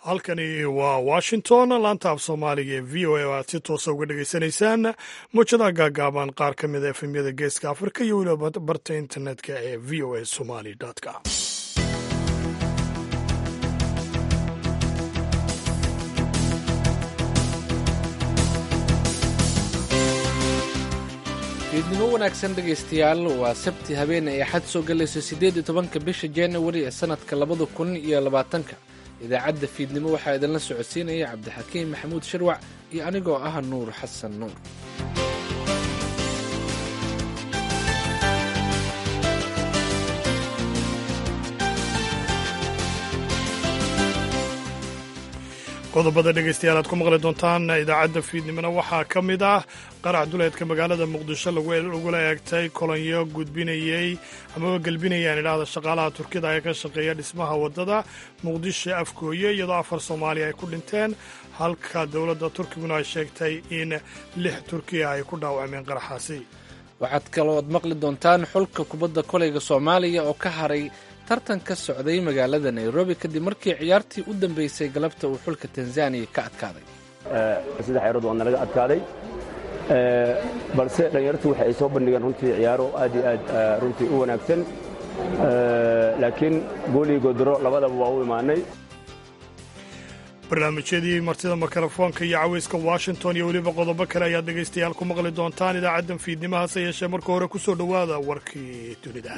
halkani waa washington laanta af soomaaliga ee v o a oo aad si toosa uga dhegaysanaysaan muujadaha gaagaaban qaar ka mid a efemyada geeska afrika iyo weliba barta internetka ee v o a somali com fiidnimo wanaagsan dhegaystayaal waa sabti habeene ay xad soo galayso siddeed iyo tobanka bisha januari ee sannadka labada kun iyo labaatanka idaacadda fiidnimo waxaa idinla socodsiinaya cabdixakiim maxamuud sharwac iyo anigoo ah nuur xasan nuur qodobada dhegaystayaal aad ku maqli doontaan idaacadda fiidnimona waxaa ka mid ah qarax duleedka magaalada muqdisho lagula eegtay kolonyo gudbinayey amaba gelbinayaan idhaahda shaqaalaha turkida ee ka shaqeeya dhismaha waddada muqdisho afgooye iyadoo afar soomaaliya ay ku dhinteen halka dowladda turkiguna ay sheegtay in lix turkiya ay ku dhaawacmeen qaraxaasi waxaad kalooad maqli doontaan xulka kubadda koleyga soomaaliya oo ka haray tartan ka socday magaalada nairobi kadib markii ciyaartii u dambeysay galabta uu xulka tanzaniya ka adkaaday saddex ciyarood waa nalaga adkaaday balse dhallinyartu waxa ay soo bandhigeen runtii ciyaaro aad iyo aad runtii u wanaagsan laakiin goolii godoro labadaba waa u imaanay barnaamijyadii martida mikrofoonka iyo caweyska washington iyo weliba qodobo kale ayaad dhegaystayaal ku maqli doontaan idaacaddan fiidnimo hase yeeshee marka hore ku soo dhowaada warkii dunida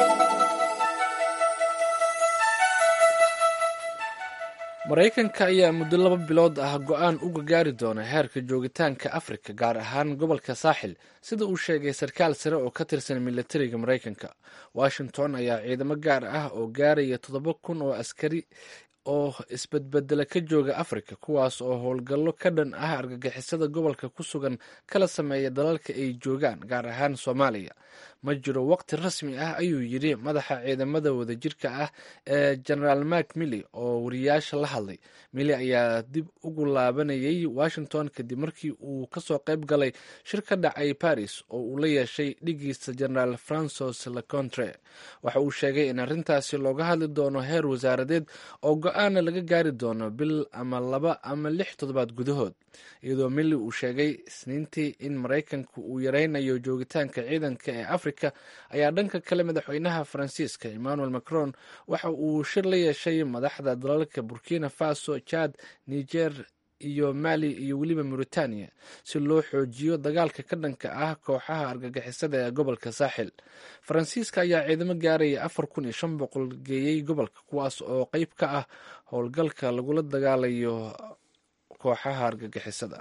maraykanka ayaa muddo laba bilood ah go'aan uga gaari doona heerka joogitaanka afrika gaar ahaan gobolka saaxil sida uu sheegay sarkaal sare oo ka tirsan militariga maraykanka washington ayaa ciidamo gaar ah oo gaaraya toddoba kun oo askari oo isbedbedela ka jooga afrika kuwaas oo howlgallo ka dhan ah argagixisada gobolka ku sugan kala sameeya dalalka ay joogaan gaar ahaan soomaaliya ma jiro waqti rasmi ah ayuu yidhi madaxa ciidamada wadajirka ah ee genaraal mak milly oo wariyaasha la hadlay milly ayaa dib ugu laabanayay washington kadib markii uu kasoo qayb galay shir ka dhacay paris oo uu la yeeshay dhigiisa genaraal francois lecontre waxa uu sheegay in arrintaasi looga hadli doono heer wasaaradeed oo go-aana laga gaari doono bil ama laba ama lix toddobaad gudahood iyadoo milly uu sheegay isniintii in maraykanku uu yaraynayo joogitaanka ciidanka ee afrika ayaa dhanka kale madaxweynaha faransiiska emmanuel macron waxa uu shir la yeeshay madaxda dalalka burkina faso jad niger iyo mali iyo weliba mauritania si loo xoojiyo dagaalka ka dhanka ah kooxaha argagixisada ee gobolka saaxil faransiiska ayaa ciidamo gaaraya afar kun iyo shan boqol geeyey gobolka kuwaas oo qeyb ka ah howlgalka lagula dagaalayo kooxaha argagixisada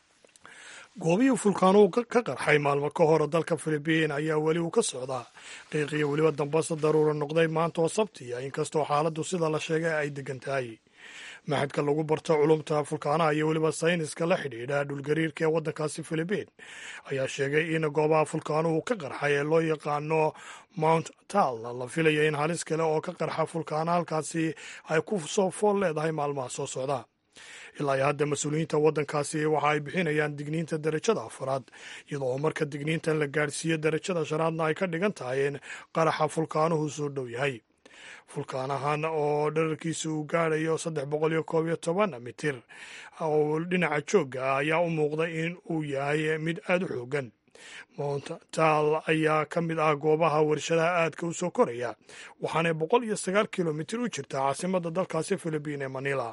goobihii fulkaanuhu ka qarxay maalmo ka hor dalka filibiin ayaa weli uu ka socdaa qiiqiyo weliba dambase daruura noqday maanta oo sabtiya inkastoo xaaladdu sida la sheegay ay degan tahay maxadka lagu barto culumta fulkaanaha iyo weliba sayniska la xidhiidha dhulgariirka ee waddankaasi filibiin ayaa sheegay in goobaha fulkaanuhu ka qarxay ee loo yaqaano mount tal la filaya in halis kale oo ka qarxa fulkaana halkaasi ay ku soo fool leedahay maalmaha soo socda ilaa iyo hadda mas-uuliyiinta waddankaasi waxa ay bixinayaan digniinta darajada afaraad iyadoo marka digniintan la gaadhsiiyo darajada shanaadna ay ka dhigan tahay in qaraxa fulkaanuhu soo dhow yahay fulkaanahan oo dherarkiisa uu gaadhayo saddex boqol iyo koob iyo toban mitir oo dhinaca joogga ah ayaa u muuqda in uu yahay mid aada u xoogan mount tal ayaa ka mid ah goobaha warshadaha aadka u soo koraya waxaanay boqol iyo sagaal kilomitir u jirtaa caasimadda dalkaasi filibiin ee manila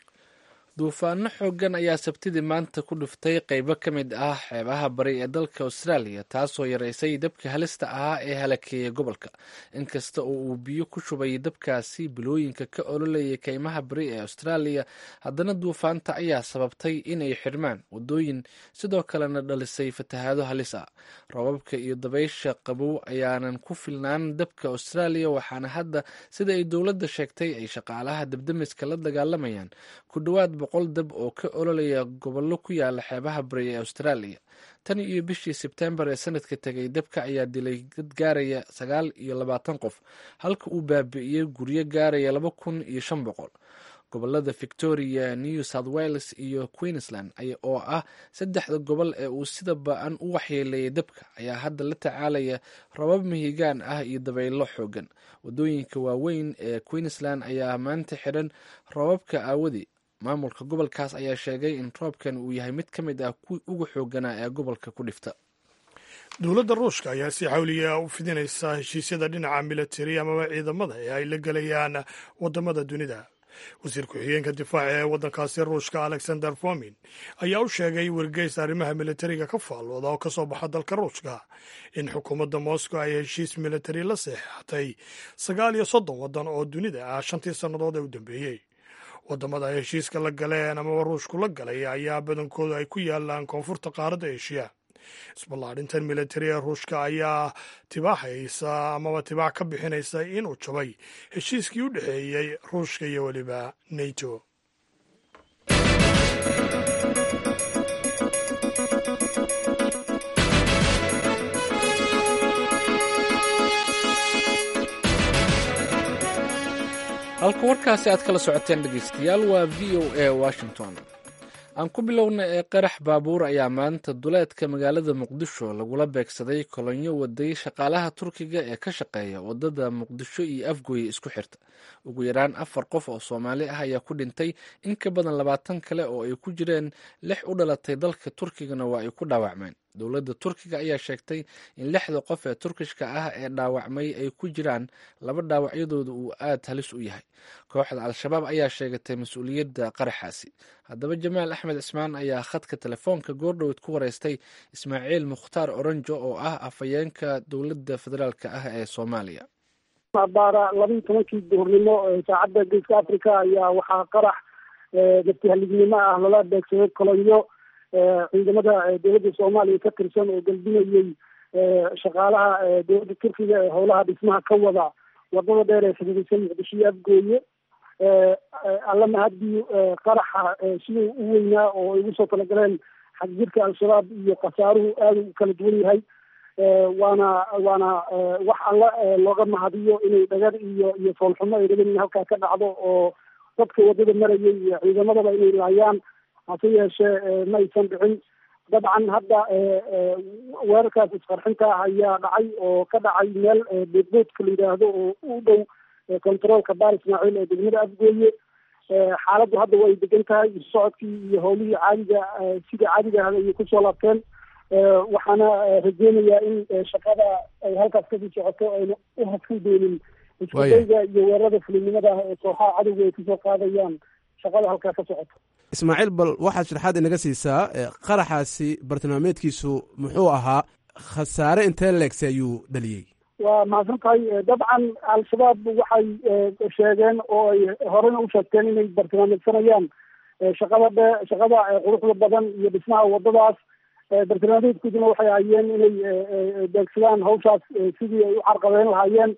duufaano xoogan ayaa sabtidii maanta ku dhuftay qaybo ka mid ah xeebaha bari ee dalka austraaliya taasoo yaraysay dabka halista ahaa ee halakeeyay gobolka inkasta oo uu biyo ku shubay dabkaasi bilooyinka ka ololayay kaymaha bari ee austraaliya haddana duufaanta ayaa sababtay inay xidhmaan wadooyin sidoo kalena dhalisay fatahaado halis ah roobabka iyo dabaysha qabow ayaanan ku filnaan dabka austraaliya waxaana hadda sida ay dowladda sheegtay ay shaqaalaha dabdamiska la dagaalamayaan ku dhowaad boqol dab oo ka ololaya gobollo ku yaala xeebaha bari ee austraaliya tan iyo bishii sebtembar ee sanadka tegay dabka ayaa dilay dad gaaraya sagaal iyo labaatan qof halka uu baabi'iyey guryo gaaraya laba kun iyo shan boqol gobolada victoria new south wales iyo queensland oo ah saddexda gobol ee uu sida ba-an u waxyeeleeyay dabka ayaa hadda la tacaalaya rabab mihigaan ah iyo dabaylo xoogan wadooyinka waaweyn ee queensland ayaa maanta xidhan rababka aawadi maamulka gobolkaas ayaa sheegay in roobkan uu yahay mid ka mid ah kuwii ugu xooganaa ee gobolka ku dhifta dowladda ruushka ayaa si xawliya u fidinaysa heshiisyada dhinaca militari amaba ciidamada ee ay la gelayaan wadamada dunida wasiir ku-xigeenka difaaca ee waddankaasi ruushka alexander fomin ayaa u sheegay wargeys arrimaha militariga ka faallooda oo kasoo baxa dalka ruushka in xukuumadda moscow ay heshiis militari la seexatay sagaal iyo soddon waddan oo dunida ah shantii sannadood ee u dambeeyey wadamada ay heshiiska la galeen amaba ruushku la galay ayaa badankoodu ay ku yaalaan koonfurta qaaradda eshiya isballaadhintan militari ee ruushka ayaa tibaaxaysa amaba tibaax ka bixinaysa inuu jabay heshiiskii u dhexeeyey ruushka iyo weliba nato halka warkaasi aad kala socoteen dhegeystayaal waa v o a washington aan ku bilowna ee qarax baabuur ayaa maanta duleedka magaalada muqdisho lagula beegsaday kolonyo waday shaqaalaha turkiga ee ka shaqeeya wadada muqdisho iyo afgooye isku xirta ugu yaraan afar qof oo soomaali ah ayaa ku dhintay in ka badan labaatan kale oo ay ku jireen lix u dhalatay dalka turkigana waa ay ku dhaawacmeen dowladda turkiga ayaa sheegtay in lixda qof ee turkishka ah ee dhaawacmay ay ku jiraan laba dhaawacyadooda uu aad halis u yahay kooxda al-shabaab ayaa sheegatay mas-uuliyadda qaraxaasi haddaba jamaal axmed cismaan ayaa khadka telefoonka goordhoweed ku wareystay ismaaciil mukhtaar oranjo oo ah afhayeenka dowladda federaalk ah ee soomaaliya baara labaiyi tobankii duhurnimo saacadda geeska africa ayaa waxaa qarax naftihalidnimo ah lala beegsaday kolonyo ciidamada dowladda soomaaliya ka tirsan oo galbinayey shaqaalaha dowladda turkiga ee howlaha dhismaha ka wada wadada dheer ee xidhiidhsan muqdisho iyo afgooye alla mahadii qaraxa siduu u weynaa oo ay ugu soo talagaleen xagjirka al-shabaab iyo khasaaruhu aada u kala duwan yahay waana waana wax alla looga mahadiyo inay dhagar iyo iyo foolxumo ay dhagan halkaa ka dhacdo oo dadka wadada marayay iyo ciidamadaba inay laayaan hase yeeshee ma aysan dhicin dabcan hadda weerarkaas isqarxinta ah ayaa dhacay oo ka dhacay meel boodboodka la yidhaahdo oo u dhow controolka baar ismaaciil ee degmada afgooye xaaladdu hadda way degan tahay socodkii iyo howlihii caadiga sida caadiga ahda ayay kusoo laabteen waxaana rajeynayaa in shaqada ay halkaas kasii socoto ayna u haskan doonin iskudayga iyo weerarada fulinimada ah ee kooxaha cadowga ay kasoo qaadayaan shaqada halkaa ka socoto ismaaciil bal waxaad sharaxaad inaga siisaa qaraxaasi bartilmaameedkiisu muxuu ahaa khasaare intee leegsi ayuu dhaliyey waa mahadsan tahay dabcan al-shabaab waxay sheegeen oo ay horena u sheegteen inay bartilmaameedsanayaan shaqada dhe shaqada quruxda badan iyo dhismaha wadadaas bartilmaameedkooduna waxay hayeen inay beegsadaan hawshaas sidii ay u carqabeyn lahaayeen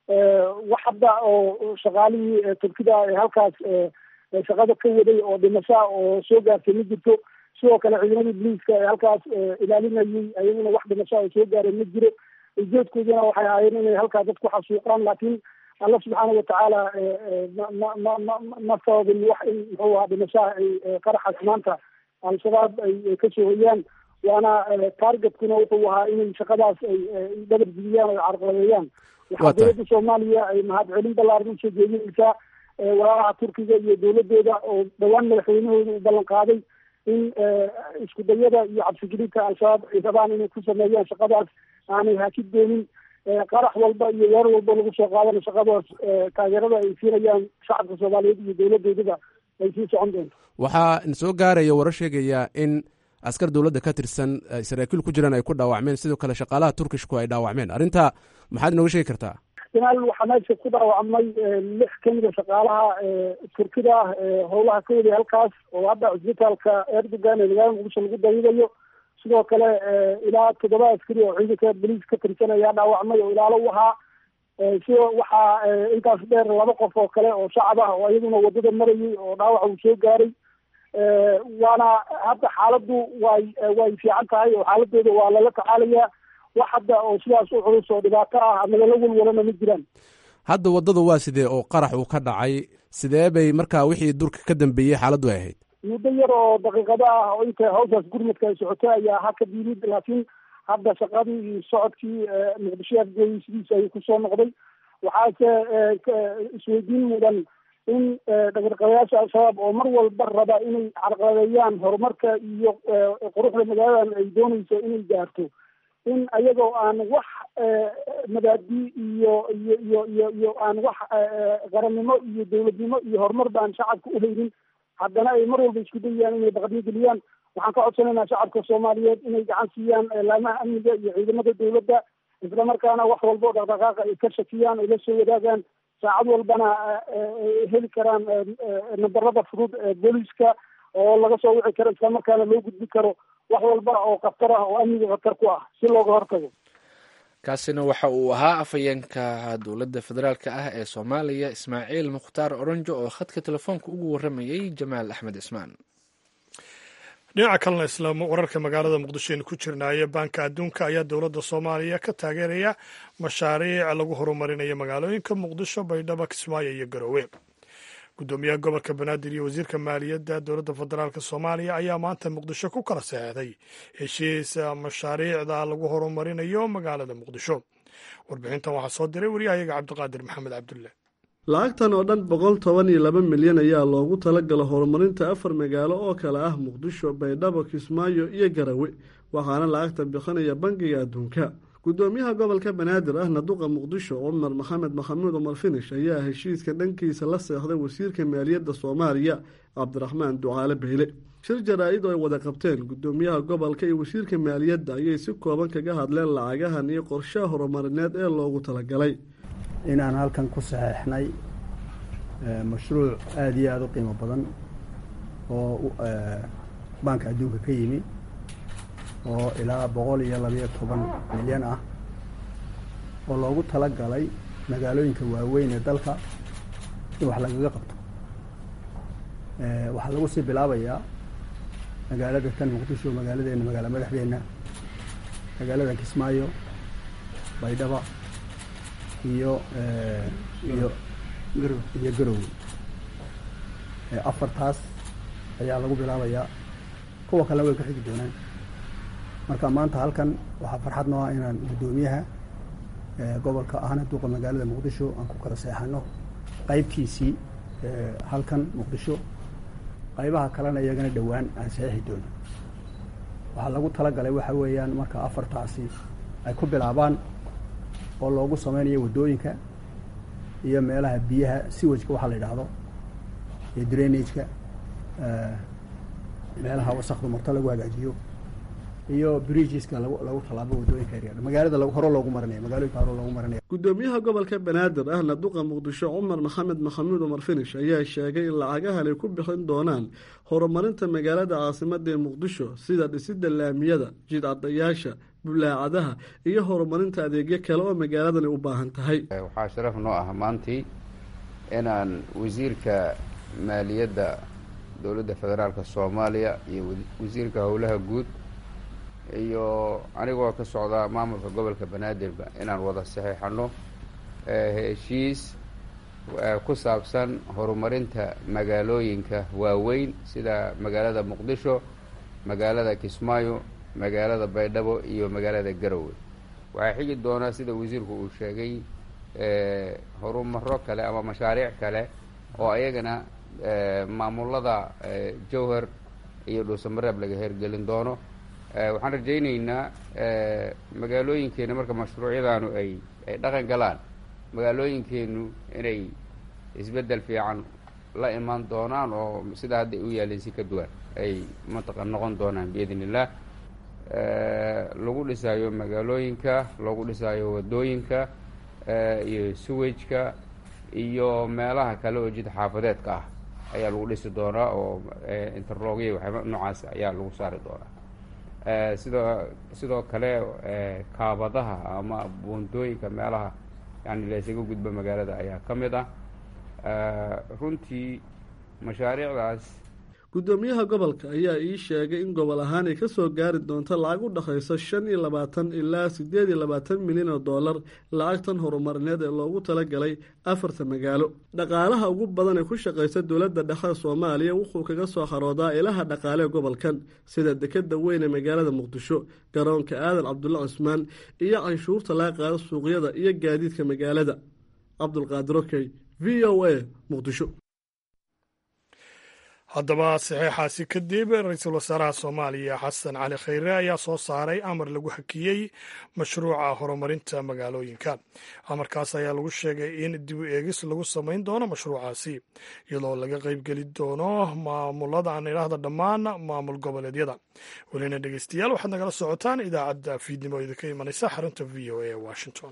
wax hadda oo shaqaalihii turkida ee halkaas shaqada ka waday oo dhimashaa oo soo gaartay ma jirto sidoo kale ciidamadii boliiska ee halkaas ilaalinayay ayaguna wax dhimashaa oo soo gaareen ma jiro ujeedkooduna waxay ahaayeen inay halkaa dad ku xasuuqaan laakiin alla subxaana watacaala ma ma ma ma sababin wax in muxuu ahaa dhimashaha ay qaraxaas maanta al-shabaab ay kasoo hoyaan waana targetkuna wuxuu ahaa inay shaqadaas ay dhabar jibiyaan o carqaladeeyaan waxaa dowladda soomaaliya ay mahadcelin ballaaran usoo jeedinaysaa walaalaha turkiga iyo dowladooda oo dhowaan madaxweynahooda u ballan qaaday in isku dayada iyo cabsigelinta al-shabaab ay rabaan inay ku sameeyaan shaqadaas aanay hakid doonin qarax walba iyo weer walba lagu soo qaadana shaqadaas taageerada ay siinayaan shacabka soomaaliyeed iyo dowladoodaba ay sii socon doonto waxaa soo gaaraya warar sheegaya in askar dowladda ka tirsan saraakiil ku jiraan ay ku dhaawacmeen sidoo kale shaqaalaha turkishku ay dhaawacmeen arrinta maxaad inooga sheegi kartaa jamaal waxaa meesha ku dhaawacmay lix kamida shaqaalaha turkida ah howlaha ka waday halkaas oo hadda cisbitaalka erdogan ee magaalada muqdisho lagu daydayo sidoo kale ilaa toddoba askari oo ciidanka boliis ka tirsan ayaa dhaawacmay oo ilaalo u ahaa sidoo waxaa intaas dheer laba qof oo kale oo shacab ah oo iyaduna wadada marayay oo dhaawac uu soo gaaray waana hadda xaaladdu way way fiican tahay oo xaaladooda waa lala tacaalayaa wax hadda oo sidaas u culus oo dhibaato ah ama lala walwalana ma jiraan hadda waddadu waa sidee oo qarax uu ka dhacay sidee bay markaa wixii durka ka dambeeyey xaaladdu ay ahayd muddo yar oo daqiiqado ah oo inta hawshaas gurmadka ay socotay ayaa hakad yimid laakiin hadda shaqadii iyo socodkii muqdisho afgooyey sidiisa ayuu kusoo noqday waxaase isweydiin mudan in dhaqarqabayaasha al-shabaab oo mar walba raba inay carqaladeeyaan horumarka iyo quruxda magaaladan ay doonayso inay gaarto in ayagoo aan wax mabaadi iyo iyo iyo iyo iyo aan wax qarannimo iyo dawladnimo iyo horumar baan shacabka uhaynin haddana ay mar walba isku dayayaan inay baqdin geliyaan waxaan ka codsanaynaa shacabka soomaaliyeed inay gacan siiyaan laamaha amniga iyo ciidamada dawladda islamarkaana wax walba oo dhaqdhaqaaqa ay ka shakiyaan ay la soo wadaagaan saacad walbana heli karaan nambarada fudud ee booliiska oo laga soo wici karo islamarkaana loo gudbi karo wax walba oo khatar ah oo amniga khatar ku ah si looga hortago kaasina waxa uu ahaa afhayeenka dowladda federaalka ah ee soomaaliya ismaaciil mukhtaar oronjo oo khadka telefoonka ugu waramayay jamaal axmed cismaan dhinaca kalena islaam wararka magaalada muqdisho aynu ku jirnaaye baanka adduunka ayaa dowladda soomaaliya ka taageeraya mashaariic lagu horumarinayo magaalooyinka muqdisho baydhabo kismaayo iyo garowe guddoomiyaha gobolka banaadir iyo wasiirka maaliyadda dowladda federaalk soomaaliya ayaa maanta muqdisho ku kala saxeexday heshiis mashaariicda lagu horumarinayo magaalada muqdisho warbixintan waxaa soo diray waryahayaga cabdiqaadir maxamed cabdulle lacagtan oo dhan boqol toban iyo laba milyan ayaa loogu talagala horumarinta afar magaalo oo kale ah muqdisho baydhabo kismaayo iyo garawe waxaana lacagta bixinaya bangiga adduunka guddoomiyaha gobolka banaadir ahna duqa muqdisho cumar maxamed maxamuud cumar finish ayaa heshiiska dhankiisa la seexday wasiirka maaliyadda soomaaliya cabdiraxmaan ducaale beyle shir jaraa-id oo ay wada qabteen guddoomiyaha gobolka iyo wasiirka maaliyadda ayay si kooban kaga hadleen lacagahan iyo qorshaha horumarineed ee loogu talagalay inaan halkan ku saxeexnay mashruuc aada iyo aada u qiimo badan oo baanka adduunka ka yimi oo ilaa boqol iyo labayo toban milyan ah oo loogu tala galay magaalooyinka waaweyn ee dalka in wax lagaga qabto waxaa lagu sii bilaabayaa magaalada tan muqdisho magaaladeena magaala madaxdeenna magaalada kismaayo baydhaba iyo iyo iyo garowe afartaas ayaa lagu bilaabayaa kuwa kalena way ku xigi doonaan marka maanta halkan waxaa farxad noo ah inaan guddoomiyaha gobolka ahna duqa magaalada muqdisho aan ku kala seexano qaybtiisii halkan muqdisho qaybaha kalena iyagana dhowaan aan saxiixi doono waxaa lagu talagalay waxa weeyaan marka afartaasi ay ku bilaabaan oo loogu sameynayo waddooyinka iyo meelaha biyaha siwajka waxaa la yidhaahdo iyo drainageka meelaha wasakdu marto lagu hagaajiyo iyo bridgeska lagu lagu tallaabo waddooyinka yaryar magaalada hore loogu marinaya magaalooyinka hore loogu marinaya guddoomiyaha gobolka banaadir ahna duqa muqdisho cumar maxamed maxamuud cumar finish ayaa sheegay in lacagahan ay ku bixin doonaan horumarinta magaalada caasimada ee muqdisho sida dhisidda laamiyada jidcadayaasha bulaacadaha iyo horumarinta adeegyo kale oo magaaladan ay u baahan tahay waxaa sharaf noo ah maantii inaan wasiirka maaliyadda dowladda federaalka soomaaliya iyo wasiirka howlaha guud iyo anigoo ka socda maamulka gobolka banaadirba inaan wada saxiixano heshiis ku saabsan horumarinta magaalooyinka waaweyn sida magaalada muqdisho magaalada kismaayo magaalada baydhabo iyo magaalada garowe waxaa xigi doonaa sida wasiirku uu sheegay horumaro kale ama mashaariic kale oo ayagana maamulada jowhar iyo dhuusamareeb laga hergelin doono waxaan rajayneynaa magaalooyinkeena marka mashruucyadaanu ay ay dhaqan galaan magaalooyinkeenu inay isbeddel fiican la imaan doonaan oo sida hadda u yaalin si ka duwan ay mantaqa noqon doonaan biidn illah lagu dhisaayo magaalooyinka lagu dhisaayo waddooyinka iyo suwajka iyo meelaha kale oo jid xaafadeedka ah ayaa lagu dhisi doonaa oo interlogya waxyaaba noocaas ayaa lagu saari doonaa sidoo sidoo kale kaabadaha ama buundooyinka meelaha yani laysaga gudbo magaalada ayaa ka mid ah runtii mashaariicdaas guddoomiyaha gobolka ayaa ii sheegay in gobol ahaan ay ka soo gaari doonto lacag u dhexaysa shan iyo labaatan ilaa siddeed iyo labaatan milyan oo dollar lacagtan horumarineed ee loogu talagalay afarta magaalo dhaqaalaha ugu badan ee ku shaqaysa dowladda dhexe soomaaliya wuxuu kaga soo xaroodaa ilaha dhaqaale ee gobolkan sida dekeda weyn ee magaalada muqdisho garoonka aadan cabdulla cusmaan iyo canshuurta laga qaado suuqyada iyo gaadiidka magaalada cabdulqaadir okey v o a muqdisho haddaba saxeexaasi kadib ra-iisul wasaaraha soomaaliya xasan cali khayre ayaa soo saaray amar lagu hakiyey mashruuca horumarinta magaalooyinka amarkaas ayaa lagu sheegay in dib u eegis lagu samayn doono mashruucaasi iyadoo laga qaybgeli doono maamulada aan idhaahda dhammaan maamul goboleedyada welina dhegeystayaal waxaad nagala socotaan idaacadda fiidnimo idinka imanaysa xarunta v o a washington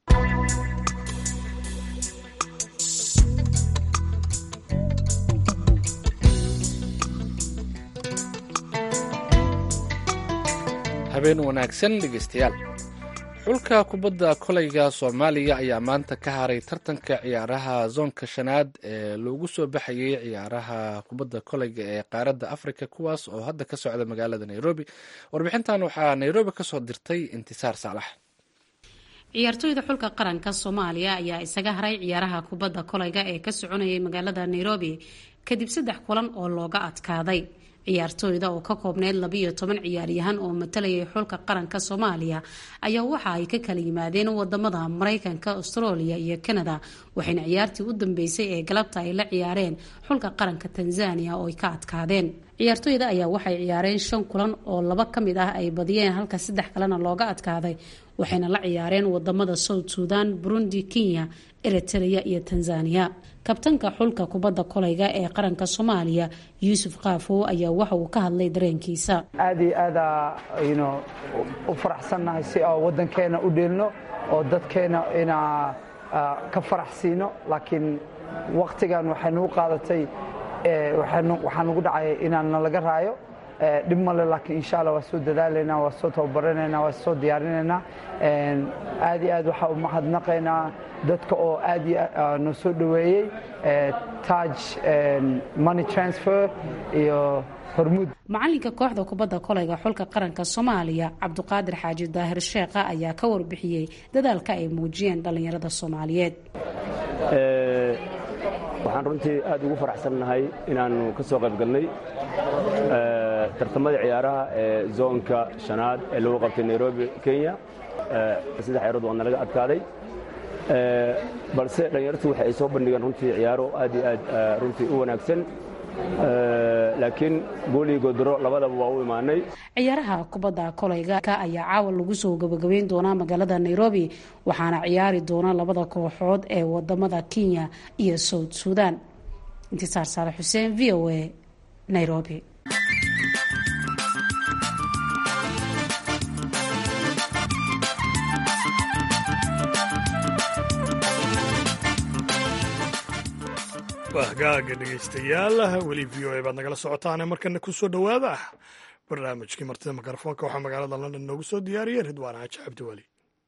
habeen wanaagsan dhegeystayaal xulka kubadda kolayga soomaaliya ayaa maanta ka haray tartanka ciyaaraha zoonka shanaad ee loogu soo baxayay ciyaaraha kubadda kolayga ee qaaradda afrika kuwaas oo hadda ka socda magaalada nairobi warbixintan waxaa nairobi kasoo dirtay intisaar saalax ciyaartooyda xulka qaranka soomaaliya ayaa isaga haray ciyaaraha kubadda kolayga ee ka soconayay magaalada nairobi kadib saddex kulan oo looga adkaaday ciyaartooyda oo ka koobneyd labiyo toban ciyaaryahan oo matalayay xulka qaranka soomaaliya ayaa waxa ay ka kala yimaadeen wadamada mareykanka australia iyo canada waxayna ciyaartii u dambeysay ee galabta ay la ciyaareen xulka qaranka tanzania oo ay ka adkaadeen ciyaartooyda ayaa waxay ciyaareen shan kulan oo laba ka mid ah ay badiyeen halka saddex kalena looga adkaaday waxayna la ciyaareen wadamada south sudan burundi kenya eritrea iyo tanzania kabtanka xulka kubadda kolayga ee qaranka soomaaliya yuusuf kaafow ayaa waxa uu ka hadlay dareenkiisa aad iyo aada yno u faraxsannahay si oo waddankeena u dheelno oo dadkeena inaa ka farax siino laakiin wakhtigan waxay nagu qaadatay waxaa nagu dhacay inaan nalaga raayo dhib male laakiin insha alla waa soo dadaalaynaa waa soo tababaranaynaa waa soo diyaarinaynaa aad iyo aad waxaa u mahadnaqaynaa dadka oo aad noo soo dhoweeyey taj money transfer iyo hormuud macalinka kooxda kubadda kolayga xulka qaranka soomaaliya cabduqaadir xaaji daahir sheekha ayaa ka warbixiyey dadaalka ay muujiyeen dhallinyarada soomaaliyeed waxaan runtii aad ugu faraxsannahay inaannu ka soo qayb galnay tartamadii ciyaaraha ee zoonka shanaad ee lagu qabtay nairobi kenya saddex ciyarood waa nalaga adkaaday balse dhallinyartu waxa ay soo bandhigeen runtii ciyaaro aad iyo aad runtii u wanaagsan laakiin goolii godoro labadaba waa u imaanay ciyaaraha kubadda kolayga ayaa caawa lagu soo gabagabeyn doonaa magaalada nairobi waxaana ciyaari doona labada kooxood ee wadamada kenya iyo south sudan intisaar saale xuseen v o a nairobi hagaaga dhegaystayaal weli v o a baad nagala socotaane markana ku soo dhowaada barnaamijkii martida mikrofoonka waxaa magaalada london noogu soo diyaariyey ridwaan xaaji cabdiweli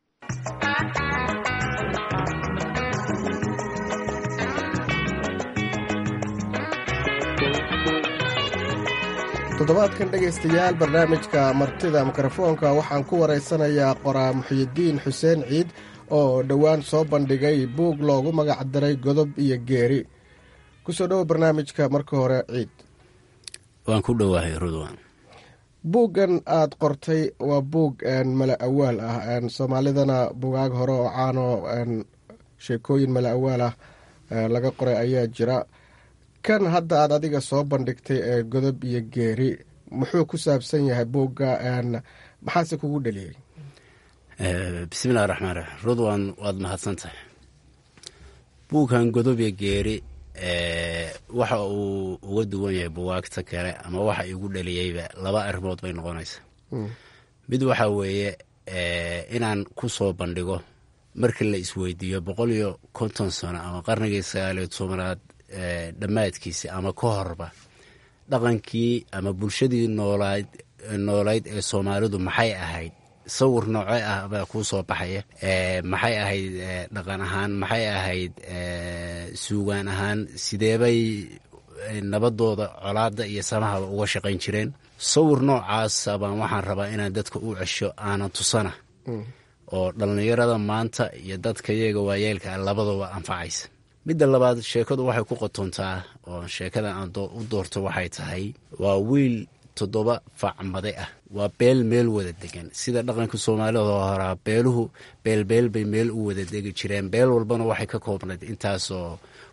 toddobaadkan dhegaystayaal barnaamijka martida mikrofoonka waxaan ku waraysanayaa qoraa muxiyidiin xuseen ciid oo dhowaan soo bandhigay buug loogu magac daray godob iyo geeri kusoo dhowo barnaamijka marka hore ciid waan ku dhowahay rudwan buuggan aad qortay waa buug mala awaal ah soomaalidana bugaag hore oo caano sheekooyin mala awaal ah laga qoray ayaa jira kan hadda aad adiga soo bandhigtay ee godob iyo geeri muxuu ku saabsan yahay buugga maxaase kugu dheliyey bismillahi raxmaan raxiim rudwan waad mahadsan tahay buugkan godob iyo geeri waxa uu uga duwan yahay buwaagta kale ama waxa igu dhaliyeyba laba arrimood bay noqonaysaa mid waxa weeye inaan ku soo bandhigo markii la isweydiiyo boqol iyo konton sano ama qarnigii sagaaliyo tobanaad dhammaadkiisi ama ka horba dhaqankii ama bulshadii noolayd noolayd ee soomaalidu maxay ahayd sawir noocee ah baa kuu soo baxaya maxay ahayd dhaqan ahaan maxay ahayd suugaan ahaan sideebay nabadooda colaada iyo samahaba uga shaqayn jireen sawir noocaasa baan waxaan rabaa inaan dadka u cesho aanan tusana oo dhallinyarada maanta iyo dadka iyaga waayeelka ah labadaba anfacaysa midda labaad sheekadu waxay ku qotontaa oo sheekada aan u doorto waxay tahay waa wiil toddoba facmade ah waa beel meel wada degan sida dhaqanka soomaalida horaa beeluhu beelbeel bay meel u wada degi jireen beel walbana waxay ka koobnayd intaasoo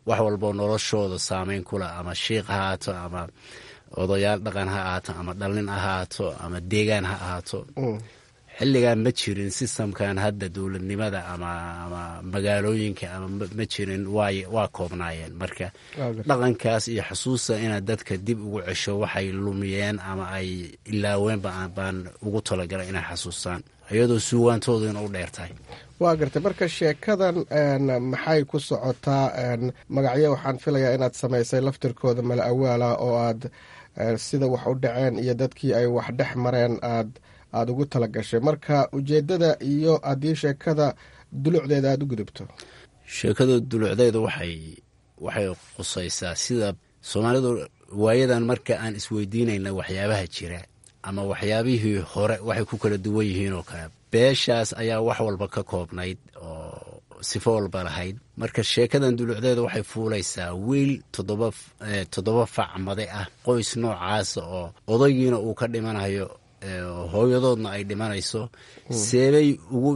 wax walboo noloshooda saameyn kula ama shiiq ha ahaato ama odayaal dhaqan ha ahaato ama dhalin ha ahaato ama deegaan ha ahaato xilligan ma jirin sistamkan hadda dowladnimada ama ama magaalooyinka ama ma jirin way waa koobnaayeen marka dhaqankaas iyo xusuusta inaad dadka dib ugu cesho waxay lumiyeen ama ay ilaaweenba baan ugu talagalay inay xasuustaan iyadoo suugaantoodu ina u dheer tahay waa gartay marka sheekadan maxay ku socotaa magacyo waxaan filayaa inaad samaysay laftirkooda mala awaala oo aad sida wax u dhaceen iyo dadkii ay wax dhex mareen aad aada ugu tala gashay marka ujeeddada iyo haddii sheekada dulucdeeda aada u gudubto sheekada dulucdeeda waxay waxay qusaysaa sida soomaalidu waayadan marka aan isweydiinayna waxyaabaha jira ama waxyaabihii hore waxay ku kala duwan yihiin oo kale beeshaas ayaa wax walba ka koobnayd oo sifo walba lahayd marka sheekadan dulucdeeda waxay fuulaysaa wiil toddoba toddoba facmade ah qoys noocaasa oo odaygiina uu ka dhimanayo hooyadoodna ay dhimanayso seebay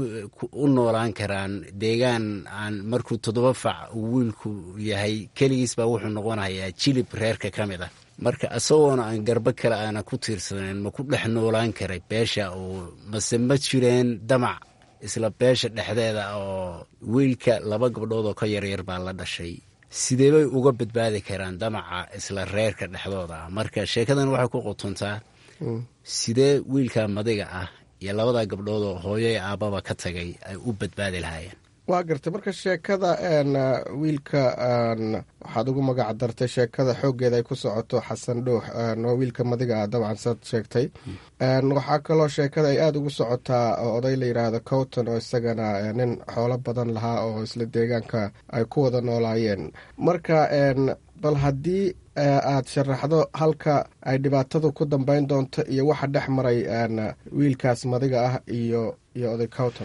u noolaan karaan deegaan aan markuu toddoba fac wiilku yahay keligiis baa wuxuu noqonayaa jilib reerka ka mid ah marka isagoona aan garbo kale aanan ku tiirsanayn ma ku dhex noolaan karay beesha oo mase ma jireen damac isla beesha dhexdeeda oo wiilka laba gabdhood oo ka yaryar baa la dhashay sidee bay uga badbaadi karaan damaca isla reerka dhexdooda ah marka sheekadan waxay ku qotontaa sidee wiilka madiga ah iyo labada gabdhood oo hooyo iyo aabbaba ka tagay ay u badbaadi lahaayeen waa gartay marka sheekada wiilka waxaad ugu magac dartay sheekada xooggeeda ay ku socoto xasan dhuux waa wiilka madiga ah dabcan saad sheegtay waxaa kaloo sheekada ay aada ugu socotaa oday la yidhaahdo cowton oo isagana nin xoolo badan lahaa oo isla deegaanka ay ku wada noolaayeen marka bal haddii aad sharaxdo halka ay dhibaatadu ku dambeyn doonto iyo waxa dhex maray wiilkaas madiga ah iyo iyo oday cowton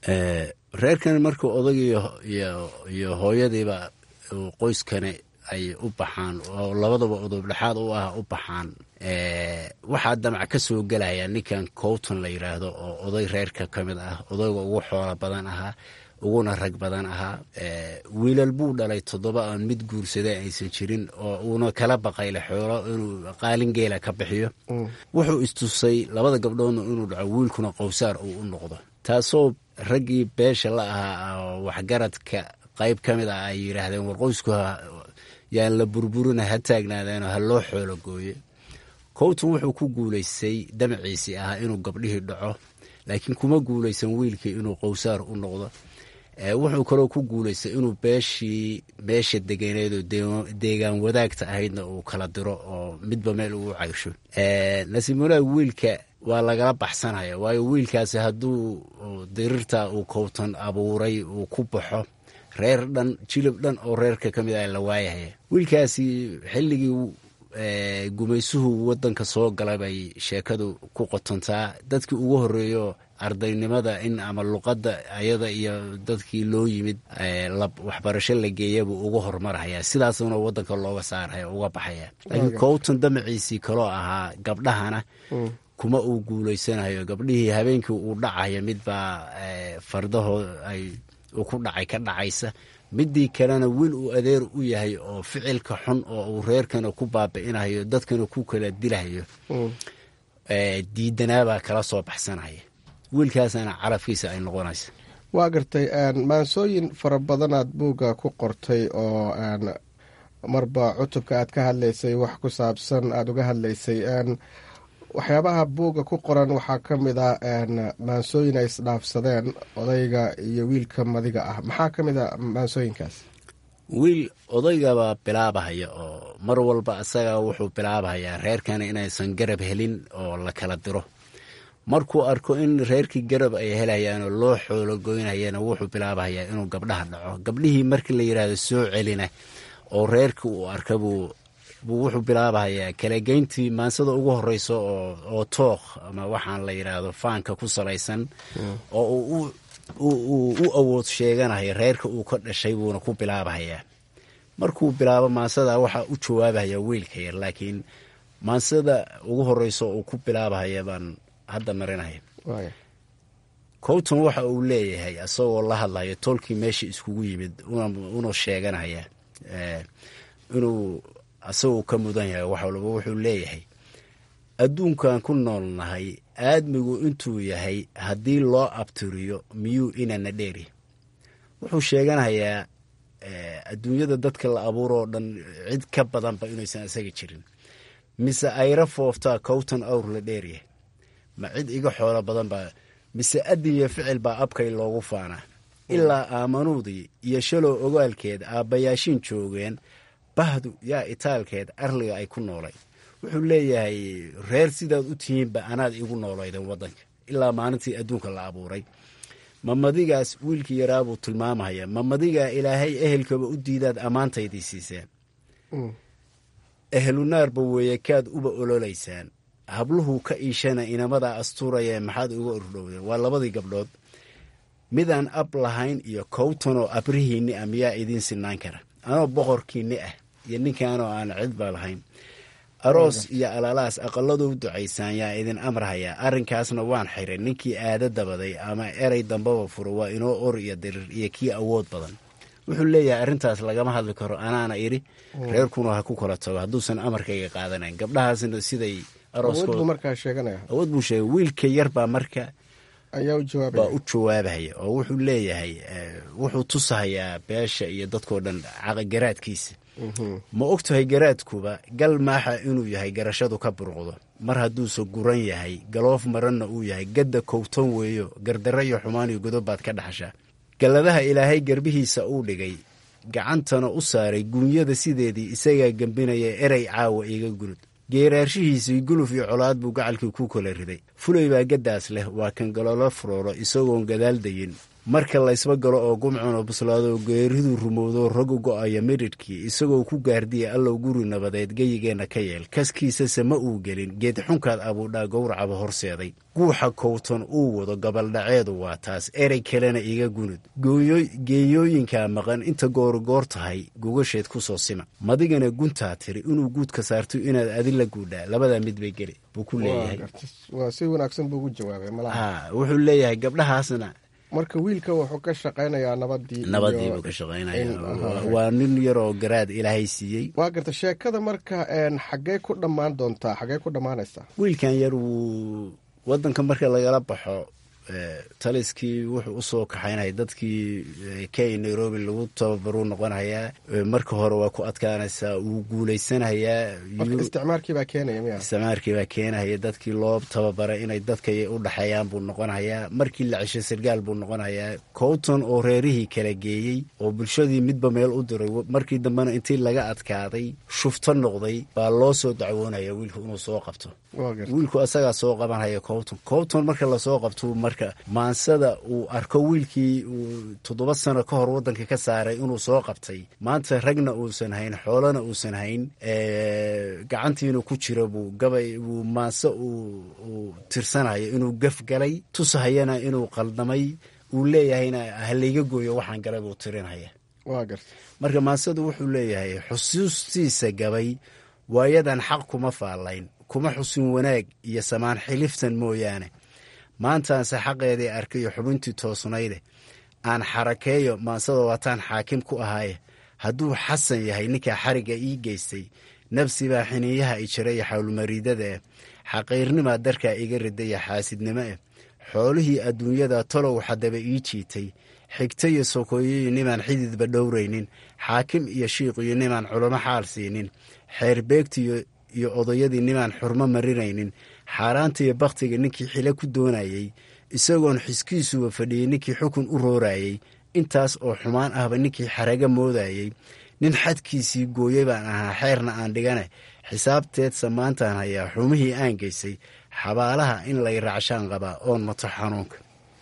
reerkan marka odayga iyo hooyadiiba qoyskani ay u baxaan oo labadaba udub dhexaad u ah u baxaan waxaa damac ka soo gelaya ninkan cowton la yidhaahdo oo oday reerka ka mid ah odayga ugu xoola badan ahaa uguna rag badan ahaa wiilal buu dhalay toddoba aan mid guursaday aysan jirin oo uuna kala baqayle xoolo inuu qaalin geela ka bixiyo wuxuu istusay labada gabdhoodna inuu dhaco wiilkuna qowsaar uu u noqdo taasoo raggii beesha la ahaa oo waxgaradka qayb ka mid ah ay yidhaahdeen war qoysku yaan la burburina ha taagnaadeenoo ha loo xoolo gooye cowton wuxuu ku guulaystay damaciisii ahaa inuu gabdhihii dhaco laakiin kuma guulaysan wiilkii inuu qowsaar u noqdo wuxuu kaloo ku guulaystay inuu beeshii meesha deganeed oo deegaan wadaagta ahaydna uu kala diro oo midba meel ugu caysho nasiib wanaag wiilka waa lagala baxsanaya waayo wiilkaasi hadduu dirirta uu cowton abuuray uu ku baxo reer dhan jilib dhan oo reerka ka mid ah la waayahaya wiilkaasi xilligii gumaysuhu wadanka soo gala bay sheekadu ku qotontaa dadkii ugu horeeyo ardaynimada in ama luqadda ayada iyo dadkii loo yimid waxbarasho la geeyabuu uga hormaraya sidaasuna wadanka looga saaraya uga baxaya laakiin cowton damaciisii kaloo ahaa gabdhahana kuma uu guulaysanayo gabdhihii habeenkii uu dhacayo midbaa fardaho ay ku dhacay ka dhacaysa midii kalena wiil uu adeer u yahay oo ficilka xun oo uu reerkana ku baabi'inayo dadkana ku kala dilahayo diidanaabaa kala soo baxsanaya wiilkaasana carabkiisa ay noqonaysa waa gartay maansooyin fara badanaad buugga ku qortay oo marba cutubka aad ka hadlaysay wax ku saabsan aada uga hadlaysay waxyaabaha buugga ku qoran waxaa ka mid ah maansooyin ay isdhaafsadeen odayga iyo wiilka madiga ah maxaa ka mid a maansooyinkaas wiil odaygabaa bilaabahaya oo mar walba isaga wuxuu bilaabahayaa reerkana inaysan garab helin oo la kala diro markuu arko in reerkii garab ay helayaanoo loo xoolo goynayana wuxuu bilaabahayaa inuu gabdhaha dhaco gabdhihii markii la yidhaahdo soo celina oo reerkii uu arka buu buu wuxuu bilaabahayaa kalageyntii maansada ugu horeyso oo tooq ama waxaan la yidhaahdo faanka ku salaysan oo uu u awood sheeganaya reerka uu ka dhashay buuna ku bilaabahayaa markuu bilaabo maansada waxaa u jawaabahaya wiilka yar laakiin maansada ugu horeyso uu ku bilaabahaya baan hadda marinaya cowton waxa uu leeyahay isagoo la hadlaya tolkii meesha iskugu yimid una sheeganaya inuu asagoo ka mudan yahay wax walba wuxuu leeyahay adduunkan ku noolnahay aadmigu intuu yahay haddii loo abtiriyo miyuu inana dheeri wuxuu sheeganayaa adduunyada dadka la abuuro oo dhan cid ka badanba inaysan isaga jirin mise ayra fooftaa kowtan awr la dheeryahay ma cid iga xoolo badan baa mise adin iyo ficil baa abkay loogu faanaa ilaa aamanuudii iyo shalow ogaalkeed aabbayaashiin joogeen bahdu yaa itaalkeed arliga ay ku noolay wuxuu leeyahay reer sidaad u tihiinba anaad igu noolayden waddanka ilaa maalintii adduunka la abuuray mamadigaas wiilkii yaraabuu tilmaamaya mamadigaa ilaahay ehelkaba u diidaad ammaantaydii siiseen ehlunaarba weeye kaad uba ololaysaan habluhu ka iishana inamadaa astuuraya maxaad uga ordhowdeen waa labadii gabdhood midaan ab lahayn iyo kowtanoo abrihiinni ah miyaa idiin sinaan kara anoo boqorkiinni ah iyo ninkaanoo aan cidba lahayn aroos iyo alaalaas aqaladu u ducaysaan yaa idin amrahayaa arrinkaasna waan xiray ninkii aada dabaday ama erey dambaba furo waa inoo or iyo dirir iyo kii awood badan wuxuu leeyahay arrintaas lagama hadli karo anaana idhi reerkuna ha ku kala tago hadduusan amarkayga qaadanayn gabdhahaasna siday arood buu sheegay wiilka yar baa marka baa u jawaabahaya oo wuxuu leeyahay wuxuu tusahayaa beesha iyo dadkoo dhan garaadkiisa ma og tahay garaadkuba gal maaxa inuu yahay garashadu ka burqdo mar hadduuse guran yahay galoof maranna uu yahay gadda kowtan weeyo gardarro iyo xumaan iyo godob baad ka dhaxashaa galladaha ilaahay garbihiisa uu dhigay gacantana u saaray guunyada sideedii isagaa gembinaya erey caawa iga gunud geeraarshihiisii guluf iyo colaad buu gacalkii ku kala riday fulay baa gaddaas leh waa kan galolo furoolo isagoon gadaal dayin marka laysba galo oo gumcuna buslaado geeriduu rumowdo ragu go'aya midhidhkii isagoo ku gaardiya allow guri nabadeed geyigeenna ka yeel kaskiisase ma uu gelin geed xunkaad abuudhaa gowracaba horseeday guuxa kowtan uu wado gabaldhaceedu waa taas erey kalena iga gunud geeyooyinkaa maqan inta goorigoor tahay gogasheed ku soo sima madigana guntaa tiri inuu guudka saarto inaad adila guudhaa labadaa mid bay geli buu ku leeyahay si wanaagsan buu ugu jawaabay wuxuu leeyahay gabdhahaasna marka wiilka wuxuu ka shaqaynayaa nabadii nabadii buu ka shaqaynaya waa nin yaroo garaad ilaahay siiyey waa garta sheekada marka xaggee ku dhammaan doontaa xaggee ku dhammaanaysaa wiilkan yar wuu waddanka marka lagala baxo taliskii wuxuu usoo kaxaynaya dadkii kenya nairobi lagu tababaruu noqonayaa marka hore waa ku adkaanaysaa wuu guuleysanayaa isticmaarkiibaa keenaya miya isticmaarkiibaa keenahaya dadkii loo tababaray inay dadka u dhexeeyaan buu noqonayaa markii la ceshay sargaal buu noqonayaa cowton oo reerihii kala geeyey oo bulshadii midba meel u diray markii dambena intii laga adkaaday shufto noqday baa loo soo dacwoonaya wiilku inuu soo qabto wiilku asagaa soo qabanhaya cowton cowton marka lasoo qabto marka maansada uu arko wiilkii uu toddoba sano ka hor waddanka ka saaray inuu soo qabtay maanta ragna uusan hayn xoolana uusan hayn gacantiina ku jira buu gabay buu maanse uu tirsanayo inuu gaf galay tusahayana inuu qaldamay uu leeyahayna halayga gooyo waxaan galay buu tirinhaya marka maansadu wuxuu leeyahay xusuustiisa gabay waayadan xaq kuma faallayn kuma xusin wanaag iyo samaan xiliftan mooyaane maantaanse xaqeedii arkayo xubintii toosnayde aan xarakeeyo maansada waataan xaakim ku ahaaye hadduu xasan yahay ninkaa xarigga ii geystay nafsibaa xiniiyaha i jira iyo xawlmariidada eh xaqiirnimaa darkaa iga ridaya xaasidnimo eh xoolihii adduunyada tolow xadaba ii jiitay xigta iyo sokoyoyo nimaan xididba dhowraynin xaakim iyo shiiqiyo nimaan culamo xaal siinin xeerbeegtiyo iyo odayadii nimaan xurmo marinaynin xaaraanta iyo bakhtiga ninkii xile ku doonayey isagoon xiskiisuba fadhiyey ninkii xukun u roorayey intaas oo xumaan ahba ninkii xaraga moodayey nin xadkiisii gooyey baan ahaa xeerna aan dhigane xisaabteedsa maantaan hayaa xumihii aan geysay xabaalaha in lay raacshaan qabaa oon mato xanuunka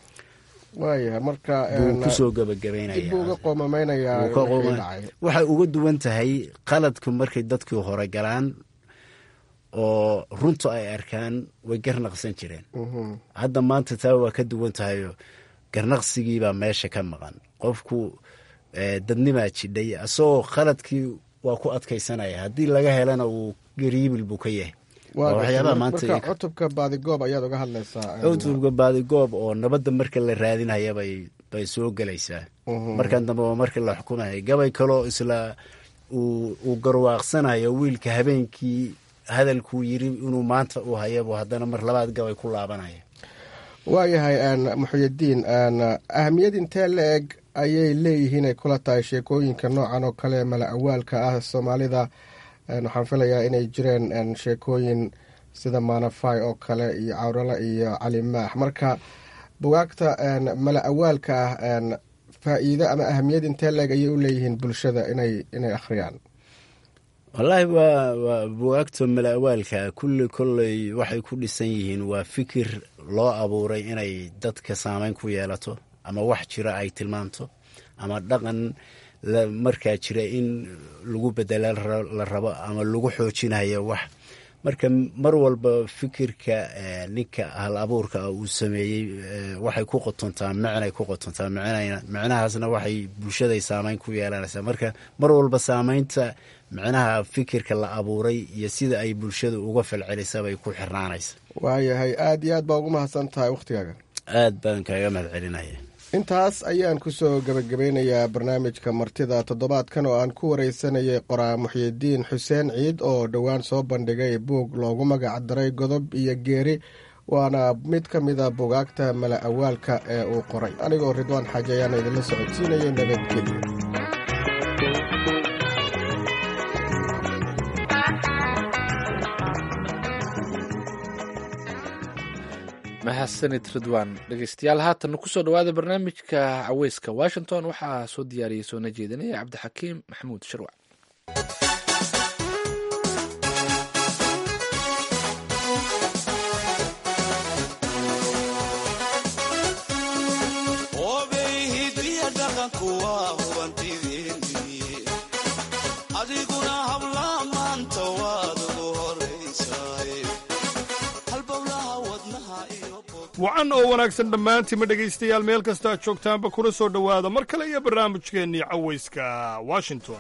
waaya marka buu kusoo gabagabaynaya buu uga qoomameynayaa waxay uga duwan tahay qaladku markay dadkii hore galaan oo runtu ay arkaan way garnaqsan jireen hadda maanta taa waa ka duwan tahayo garnaqsigiibaa meesha ka maqan qofku dadnimaa jidhay asagoo khaladkii waa ku adkaysanaya haddii laga helana uu gariibil buu ka yahay waxyaabaha maanta cutubka baadigoob ayaad uga hadlaysaa cutubka baadigoob oo nabadda marka la raadinaya bay bay soo gelaysaa markan dambe waa markii la xukumaya gabay kaloo isla uu garwaaqsanayo wiilka habeenkii hadalkuu yiri inuu maanta uu hayabo haddana mar labaad gabay ku laabanaya waayahay muxuyidiin ahamiyad intee la eg ayay leeyihiin ay kula tahay sheekooyinka noocan oo kale mala awaalka ah soomaalida waxaan filayaa inay jireen sheekooyin sida maanafay oo kale iyo cawrala iyo calimaax marka bugaagta mala awaalka ah faa-iido ama ahamiyad intee la eg ayay u leeyihiin bulshada inay inay akhriyaan wallaahi waa waa bugaagta mala awaalka kulli kolley waxay ku dhisan yihiin waa fikir loo abuuray inay dadka saameyn ku yeelato ama wax jira ay tilmaamto ama dhaqan markaa jira in lagu bedela la rabo ama lagu xoojinayo wax marka mar walba fikirka ninka hal abuurka uu sameeyey waxay ku qotontaa micnay ku qotontaa micnahaasna waxay bulshaday saameyn ku yeelanaysaa marka mar walba saameynta micnaha fikirka la abuuray iyo sida ay bulshada uga falcelisa bay ku xirnaanaysa waayahay aada iyo aad baa ugu mahadsan tahay wakhtigaaga aad baan kaaga mahad celinaya intaas ayaan kusoo gebagabeynayaa barnaamijka martida toddobaadkan oo aan ku wareysanayay qoraa muxyidiin xuseen ciid oo dhowaan soo bandhigay buug loogu magac daray godob iyo geeri waana mid ka mida bugaagta mala awaalka ee uu qoray anigoo ridwaan xaaji ayaana idinla socodsiinayay nabadgelyo mahadsanid ridwaan dhegeystayaal haatanna kusoo dhawaada barnaamijka caweyska washington waxaa soo diyaariyey soona jeedinaya cabdixakiim maxamuud shirwac wacan oo wanaagsan dhammaantiima dhegaystayaal meel kasta aad joogtaanba kuna soo dhowaada mar kale iyo barnaamijkeennii cawayska washington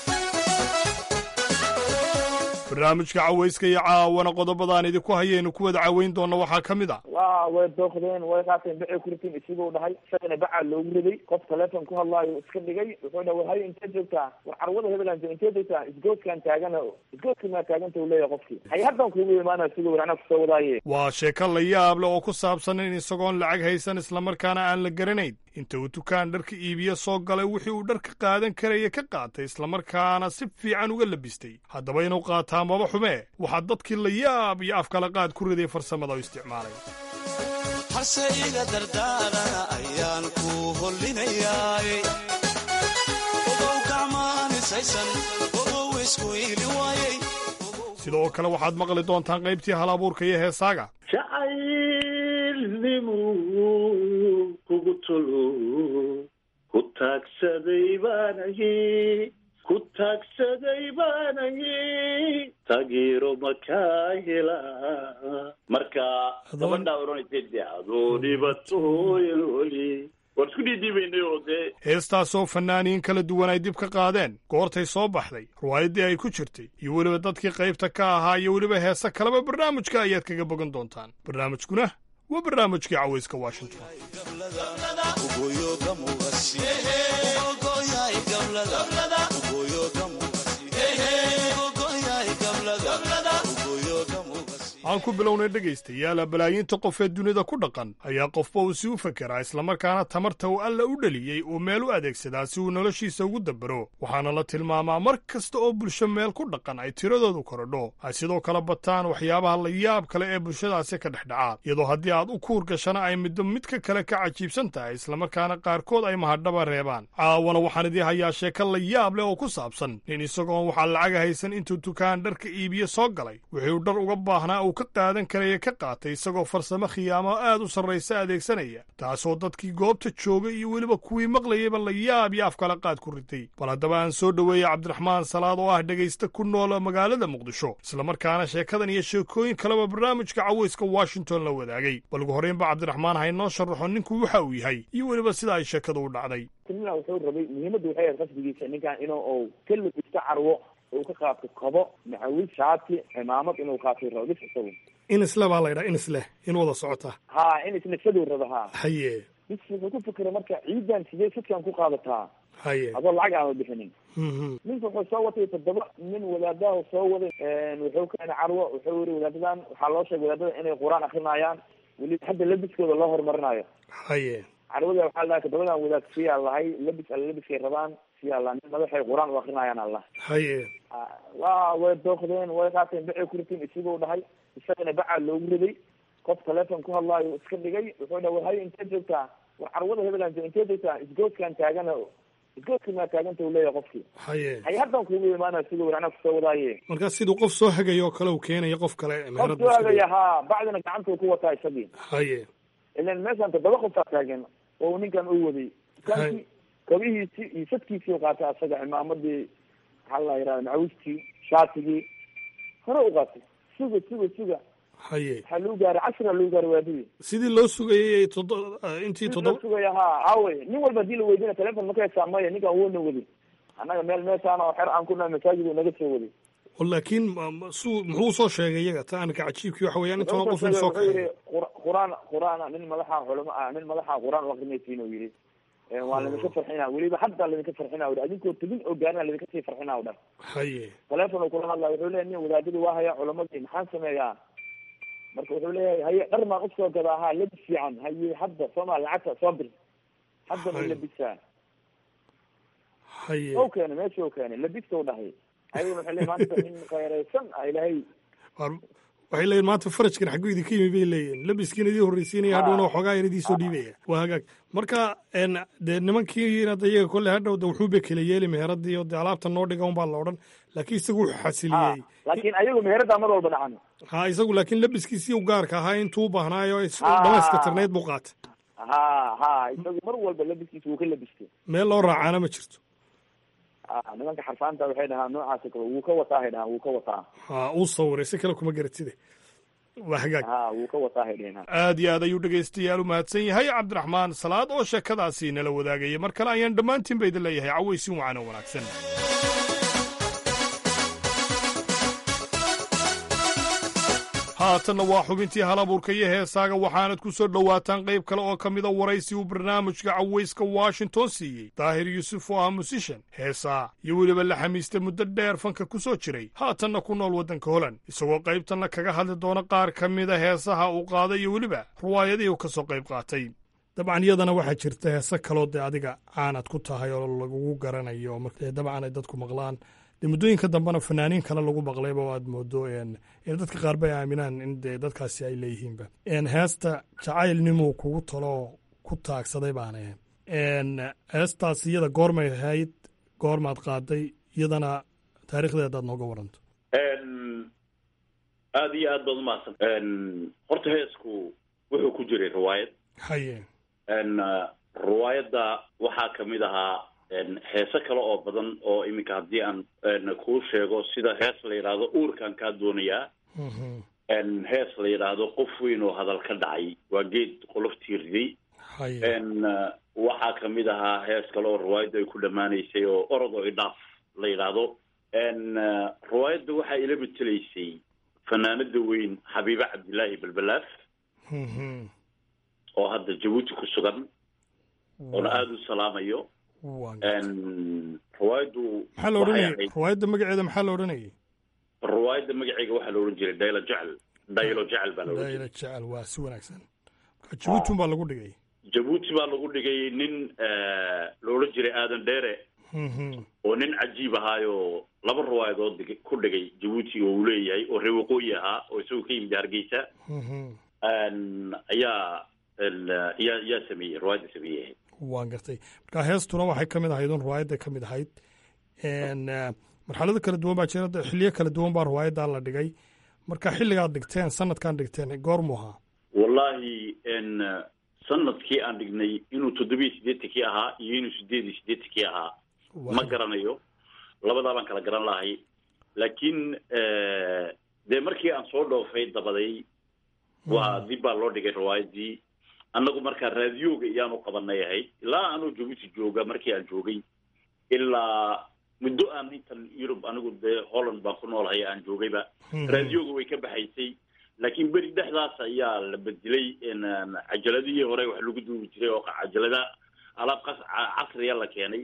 barnaamijka cawayska iyo caawana qodobadaan idinku hayaynu ku wada caweyn doonna waxaa ka mid a wa way dooqdeen way qaateen bacay ku riteen isiguu dhahay isagana bacaa loogu riday qof teleefon ku hadlaayo iska dhigay wuxuu dhahay war hay intee joogtaa war carwada hebelan intee joogtaa isgoodkaan taagana isgoodka maa taaganta uu leeyahay qofkii hay haddan kuugu imaana siduu war anaa kusoo wadaaye waa sheeko la yaab leh oo ku saabsan in isagoon lacag haysan islamarkaana aan la garanayn inta uu dukaan dharka iibiye soo galay wixii uu dharka qaadan karaya ka qaatay islamarkaana si fiican uga labistay haddaba inuu qaataa maba xumee waxaa dadkii la yaab iyo afkala qaad ku riday farsamada u isticmaalay harse iga dardaarana ayaan ku hollinayaay ogow gacmaanisaysan ogow isku iili waayey sidoo kale waxaad maqli doontaan qaybtii hal abuurka iyo heesaaga jacaylnimu kugu tolo ku taagsaday baanahi ku taagsaday baanahi taageero makaa hela marka gabadhaa odhanaysa de adoo dhibatooyan oli waan isku dhiidhiibaynay oo dee heestaasoo fannaaniin kala duwan ay dib ka qaadeen goortay soo baxday riwaayaddii ay ku jirtay iyo weliba dadkii qaybta ka ahaa iyo weliba heese kaleba barnaamijka ayaad kaga bogan doontaan barnaamijkuna waa barnaamijkii cawayska washington aan ku bilownay dhegaystayaala balaayiinta qof ee dunida ku dhaqan ayaa qofba uu si u fekeraa islamarkaana tamarta uu alla u dheliyey uu meel u adeegsadaa si uu noloshiisa ugu dabaro waxaana la tilmaamaa mar kasta oo bulsho meel ku dhaqan ay tiradoodu korodho ay sidoo kale bataan waxyaabaha la yaab kale ee bulshadaasi ka dhex dhacaa iyadoo haddii aad u kuur gashana ay middo midka kale ka cajiibsan tahay islamarkaana qaarkood ay mahadhaba reebaan caawana waxaan idii hayaa sheeko la yaab leh oo ku saabsan nin isagoon waxaa lacaga haysan intuu dukaan dharka iibiye soo galay wuxuu dhar uga baahnaa uu ka qaadan karaya ka qaatay isagoo farsamo khiyaamo aad u sarraysa adeegsanaya taasoo dadkii goobta joogay iyo weliba kuwii maqlayayba la yaab iyo afkala qaad ku ritay bal haddaba aan soo dhoweeyey cabdiraxmaan salaad oo ah dhegaysta ku nool magaalada muqdisho islamarkaana sheekadan iyo sheekooyin kaleba barnaamijka cawayska washington la wadaagay bal ugu horreynba cabdiraxmaan haynoo sharaxo ninku waxa uu yahay iyo weliba sida ay sheekadu u dhacday timina wuxuu rabay muhiimaddu waxay ahayd qasdigiisa ninkan inuu uu ka lubisto carwo uu ka qaato kabo macawis shaati cimaamad inuu qaatay rabo bis isagu in isle baa laydhaha in isleh in wada socota ha in isnafsaduu rabo ha haye bis wuxuu ku fikiray marka ciidan sidee sidkan ku qaadataa haye adoo lacag aama bixinin ninka wuxuu soo watay toddoba nin wadaadaha soo waday wuxuu keenay carwo wuxuu yiri wadaadadan waxaa loo sheegay wadaadada inay qur-aan akrinayaan weli hadda labiskooda loo horumarinayo haye carwada waxaa la dhahay toddobadan wadaad siyaa lahay labis alla labiskay rabaan siyaa la nin madaxay qur-aan u akrinayaan allah haye wa way dooqdeen way qaateen bacay ku riteen isiguu dhahay isagana bacaa loogu riday qof teleefon ku hadlaayo iska dhigay wuxuu dhahay war haye intee joogtaa war carwada hebelan joog intee joogtaa isgooskaan taagana isgooska maa taaganta u leeyahay qofkii haye hay haddan kugu imaanaya siduu war anaa kusoo wadaaye markaa siduu qof soo hagayo oo kale uu keenayo qof kale qof soo hagaya haa bacdina gacantuu ku wataa isagii haye ilan meeshaan toddoba qoftaa taagan oo ninkan u waday dukaanki kabihiisi iyo sadkiisii qaatay asaga cimaamadii maxaa la yihahda macawistii shaatigii hore u qaatay suga suga suga haye waxaa lagu gaaray cashira lagu gaaray waadadii sidii loo sugayay todo intii loo toddoba sugaya ha hawe nin walba hadii la weydina telefon maka hesaa maya ninkan wuuna waday annaga meel meeshaan oo xer aan ku nahay masaajid uu naga soo waday oo laakiin ma- ma- suu muxuu soo sheegay iyaga ta anka cajiibkii waxa weeyaan intoona qof in soo wuxuu yidhi kaxeeyo qur- quraan quraan nin madaxa culamo ah nin madaxa quraan u akrinaysiin uu yidhi Eh, waa ladinka farxina weliba hadda ladinka farxina ui adinkoo tegin oo gaarina ladinka sii farxina u dhan haye telefon uu kula hadlaya wuxuu leeyahy nin wadaadadii waa haya culamadii maxaan sameeyaa marka wuxuu leeyahay haye dhar maan usoo gadaa ha labis fiican haye hadda sooma lacagta soo bir hadda ma Haye. labisaa haye o keenay meesha u keenay labiska u dhahay ayaguna waxay leeyihin maanta nin khayraysan ah ilaahay War- waxay leeyihin maanta farajkan xagguu idinka yimi bay leeyihin labiskiina idii horreysiinaya hadhowna waxoogaa yar idii soo dhiibaya waa hagaag marka en dee nimankiina de iyaga kolle hadhow de wuxuu bekele yeeli meheradii oo de alaabta noo dhiga unbaa la odhan laakiin isagu wuxuu xasiliyey laakiin ayagu meherada mar walba dhacan ha isagu laakiin labiskiisii u gaarka ahaa intuu u baahnaayo is- Ah. dhamayska tirnayd buu qaatay ha ha isagu mar walba labiskiisa wuu ka labistay meel loo raacaana ma jirto Ah, nimanka xarfaanta waxay dhahaan noocaas kale wuu ka wataa hay dhahaan wuu ka wataa ha uu sawiray si kale kuma garatide waa hagaag ha wuu ka wataa hay dhaheen aad iyo aad ayuu dhegaystayaal u mahadsan yahay cabdiraxmaan salaad oo sheekadaasi nala wadaagaya mar kale ayaan dhammaantiin ba idin leeyahay cawaysin wacan oo wanaagsan haatanna waa xubintii halabuurka iyo heesaaga waxaanad ku soo dhowaataan qayb kale oo ka mida waraysi uu barnaamijka cawayska washington siiyey daahir yuusuf oo ah musishan heesaa iyo weliba la xamiista muddo dheer fanka ku soo jiray haatanna ku nool waddanka holand isagoo qaybtanna kaga hadli doona qaar ka mida heesaha uu qaaday iyo weliba ruwaayadii uu ka soo qayb qaatay dabcan iyadana waxaa jirta heese kaloo dee adiga caanad ku tahay oo lagugu garanayo marka dabcan ay dadku maqlaan dee muddooyinka dambena fanaaniin kale lagu maqlayba oo aad moodo en in dadka qaar bay aaminaan in dee dadkaasi ay leeyihiinba en heesta jacaylnimuu kugu talo ku taagsaday baana en heestaas iyada goormay ahayd goormaad qaaday iyadana taariikhdeedaad nooga waranto aada iyo aad baad umahadsan horta heesku wuxuu ku jiray riwaayad haye n riwaayadda waxaa kamid ahaa n heese kale oo badan oo iminka haddii aan n kuu sheego sida hees la yidhaahdo uurkaan kaa doonayaa n hees la yidhaahdo qof weyn oo hadal ka dhacay waa geed qoloftii riday n waxaa kamid ahaa hees kale oo riwaayadda ay ku dhammaanaysay oo orod oo idhaaf la yidhaahdo n riwaayadda waxaa ila betelaysay fanaanada weyn xabiibe cabdilaahi balbalaaf oo hadda jabuuti ku sugan oona aada u salaamayo riwaayaddu maxaa la odhanayay riwaayadda magaceeda maxaa la odhanayay riwaayadda magaceega waxaa la odhan jiray daylo jecel daylo jecel baa la odhan dayla jiray jecel waa si wanaagsan marka jabuuti baa lagu dhigay jabuuti baa lagu dhigay nin la odhan jiray aadan dheere oo nin cajiib ahaayo laba riwaayadood dhig- ku dhigay jabuuti oo uu leeyahay oo reer waqooyi ahaa oo isagoo ka yimid hargeysa n ayaa n yaa yaa sameeyey riwaayadda sameeyey waan gartay marka heestuna waxay ka mid ahayd un riwaayadda ka mid ahayd n marxalado kala duwan baa jira xiliyo kala duwan baa riwaayaddaa la dhigay marka xilligaad dhigteen sanadkaan dhigteen goormuu ahaa wallahi n sanadkii aan dhignay inuu toddobiyo siddeetankii ahaa iyo inuu sideed iyo siddeetankii ahaa ma garanayo labadaa baan kala garan lahay laakiin dee markii aan soo dhoofay dabaday waa dib baa loo dhigay riwaayaddii annagu markaa raadiyooga iyaanu qabanay ahayd ilaa anuu jabuuti jooga markii aan joogay ilaa muddo aan intan yurub anigu dee holland baan ku noolahay aan joogayba Mhm. raadiyooga way ka baxaysay laakiin beri dhexdaas ayaa la bedelay n cajaladihii hore wax lagu duubi jiray oo cajalada alaab qas ca- casriya la keenay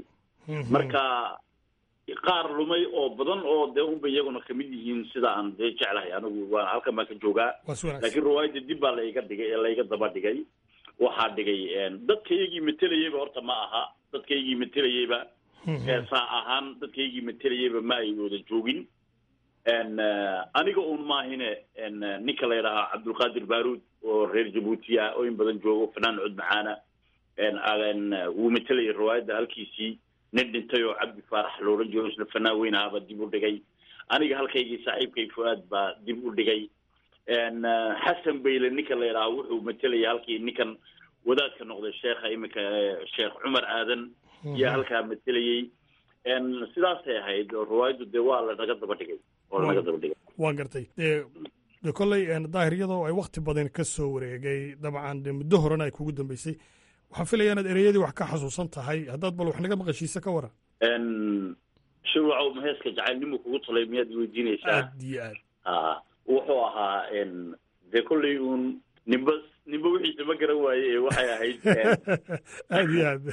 marka qaar lumay oo badan oo dee unba iyaguna kamid yihiin sida aan dee jeclahay anigu waa halkan baan ka joogaa waa si wanaagsan laakiin riwaayadda dib baa layga dhigay ee layga daba dhigay waxaa dhigay dadkaygii matelayeyba horta ma aha dadkaygii matelayeyba heesaa ahaan dadkaygii matelayeyba ma ay wada joogin aniga un maahine ninka la yidhahaa cabdulqaadir baaruud oo reer jabuutiya oo in badan joogo fanaan cod macaana wuu matelayay riwaayadda halkiisii nin dhintay oo cabdi faarax looran jiro isla fanaan weyn ahaaba dib u dhigay aniga halkaygii saaxiibkay fu-aad baa dib u dhigay xasan bayle ninka la yidhaha wuxuu matelaya halkii ninkan wadaadka noqday sheekha iminka sheekh cumar aadan iyo halkaa matelayey sidaasay ahayd oo riwaayaddu dee waa lanaga daba dhigay oo lanaga daba dhigay waan gartay dee de kolley daahiriyadoo ay wakti badan ka soo wareegay dabcan dee muddo horena ay kugu dambeysay waxaan filaya inaad ereyadii wax ka xasuusan tahay haddaad bal wax naga maqashiisa ka waran shirwacow maheeska jacaylnimu kugu talay miyaad weydiinaysaa aad iyo aad a wuxuu ahaa dee kolley uun nimba nimba wixiisa ma garan waaye ee waxay ahayd aad iyo aad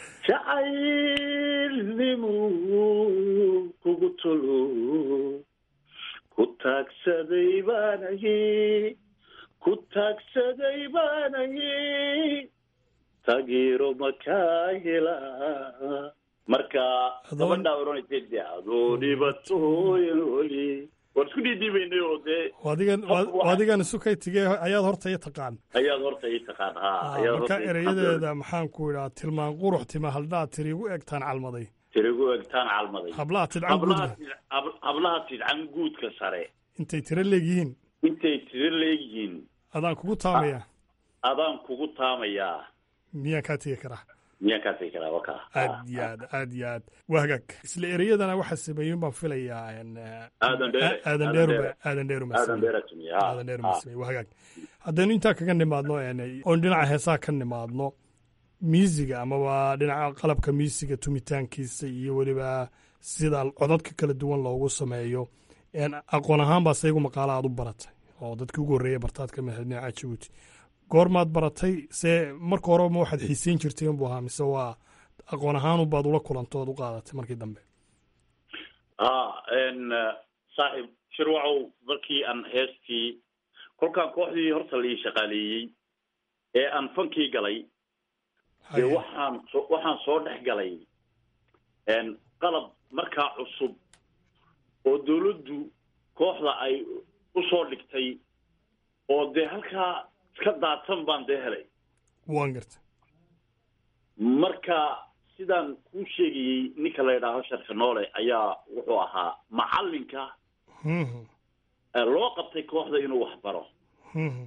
jacaylnimu kugu tolo ku taagsaday baanahi ku taagsaday baanahi taageero makaa helaa marka gabadhaa odhanaysa de adoo dhibatooyin oli waan isku dhiidhiibaynay oo dee adigan adigan isu kay tigee ayaad horta i taqaan ayaad horta ii taqaan ha ayaad marka horta ii ereyadeeda maxaan ku idhaa tilmaan qurux tima haldhaa tirigu egtaan calmaday tirigu egtaan calmaday hablaha tidcan hablaha guudka tid- hab- hablaha tidcan guudka sare intay tiro leegyihiin intay tiro leegyihiin adaan kugu taamaya adaan kugu taamayaa miyaan kaa tegi karaa miyaan kaa tegi karaa wakaa aad iyo aad aad iyo aad waa hagaag isla ereyadana waxaa sameeyey baan filayaa en, eh, aadan dheere aadan dheeruba aadan dheeruma aadan dheera tumiye ha aadan dheeruma sameeyey waa hagaag haddaynu intaa kaga nimaadno en, oon dhinaca heesaa ka nimaadno miisiga amaba dhinaca qalabka miisiga tumitaankiisa iyo weliba sida codadka kala duwan loogu sameeyo en, aqoon ahaan baa saygu maqaala aad u baratay oo dadkii ugu horreeya bartaad ka mid ahayd dhinaca jabuuti goormaad baratay se marka hore ma waxaad xiiseyn jirtay inbuu ahaa mise waa aqoon ahaan baad ula kulantood u qaadatay markii dambe ha n saaxiib shirwacow markii aan heestii kolkaan kooxdii horta la ii shaqaaleeyey ee aan fankii galay dee waxaan so waxaan soo dhex galay n qalab markaa cusub oo dawladdu kooxda ay u soo dhigtay oo dee halkaa iska daadsan baan dee helay waan gartay marka sidaan kuu sheegayey ninka la yidhaaho sharka noole ayaa wuxuu ahaa macallinka Mhm, ee loo qabtay kooxda inuu wax baro mhm.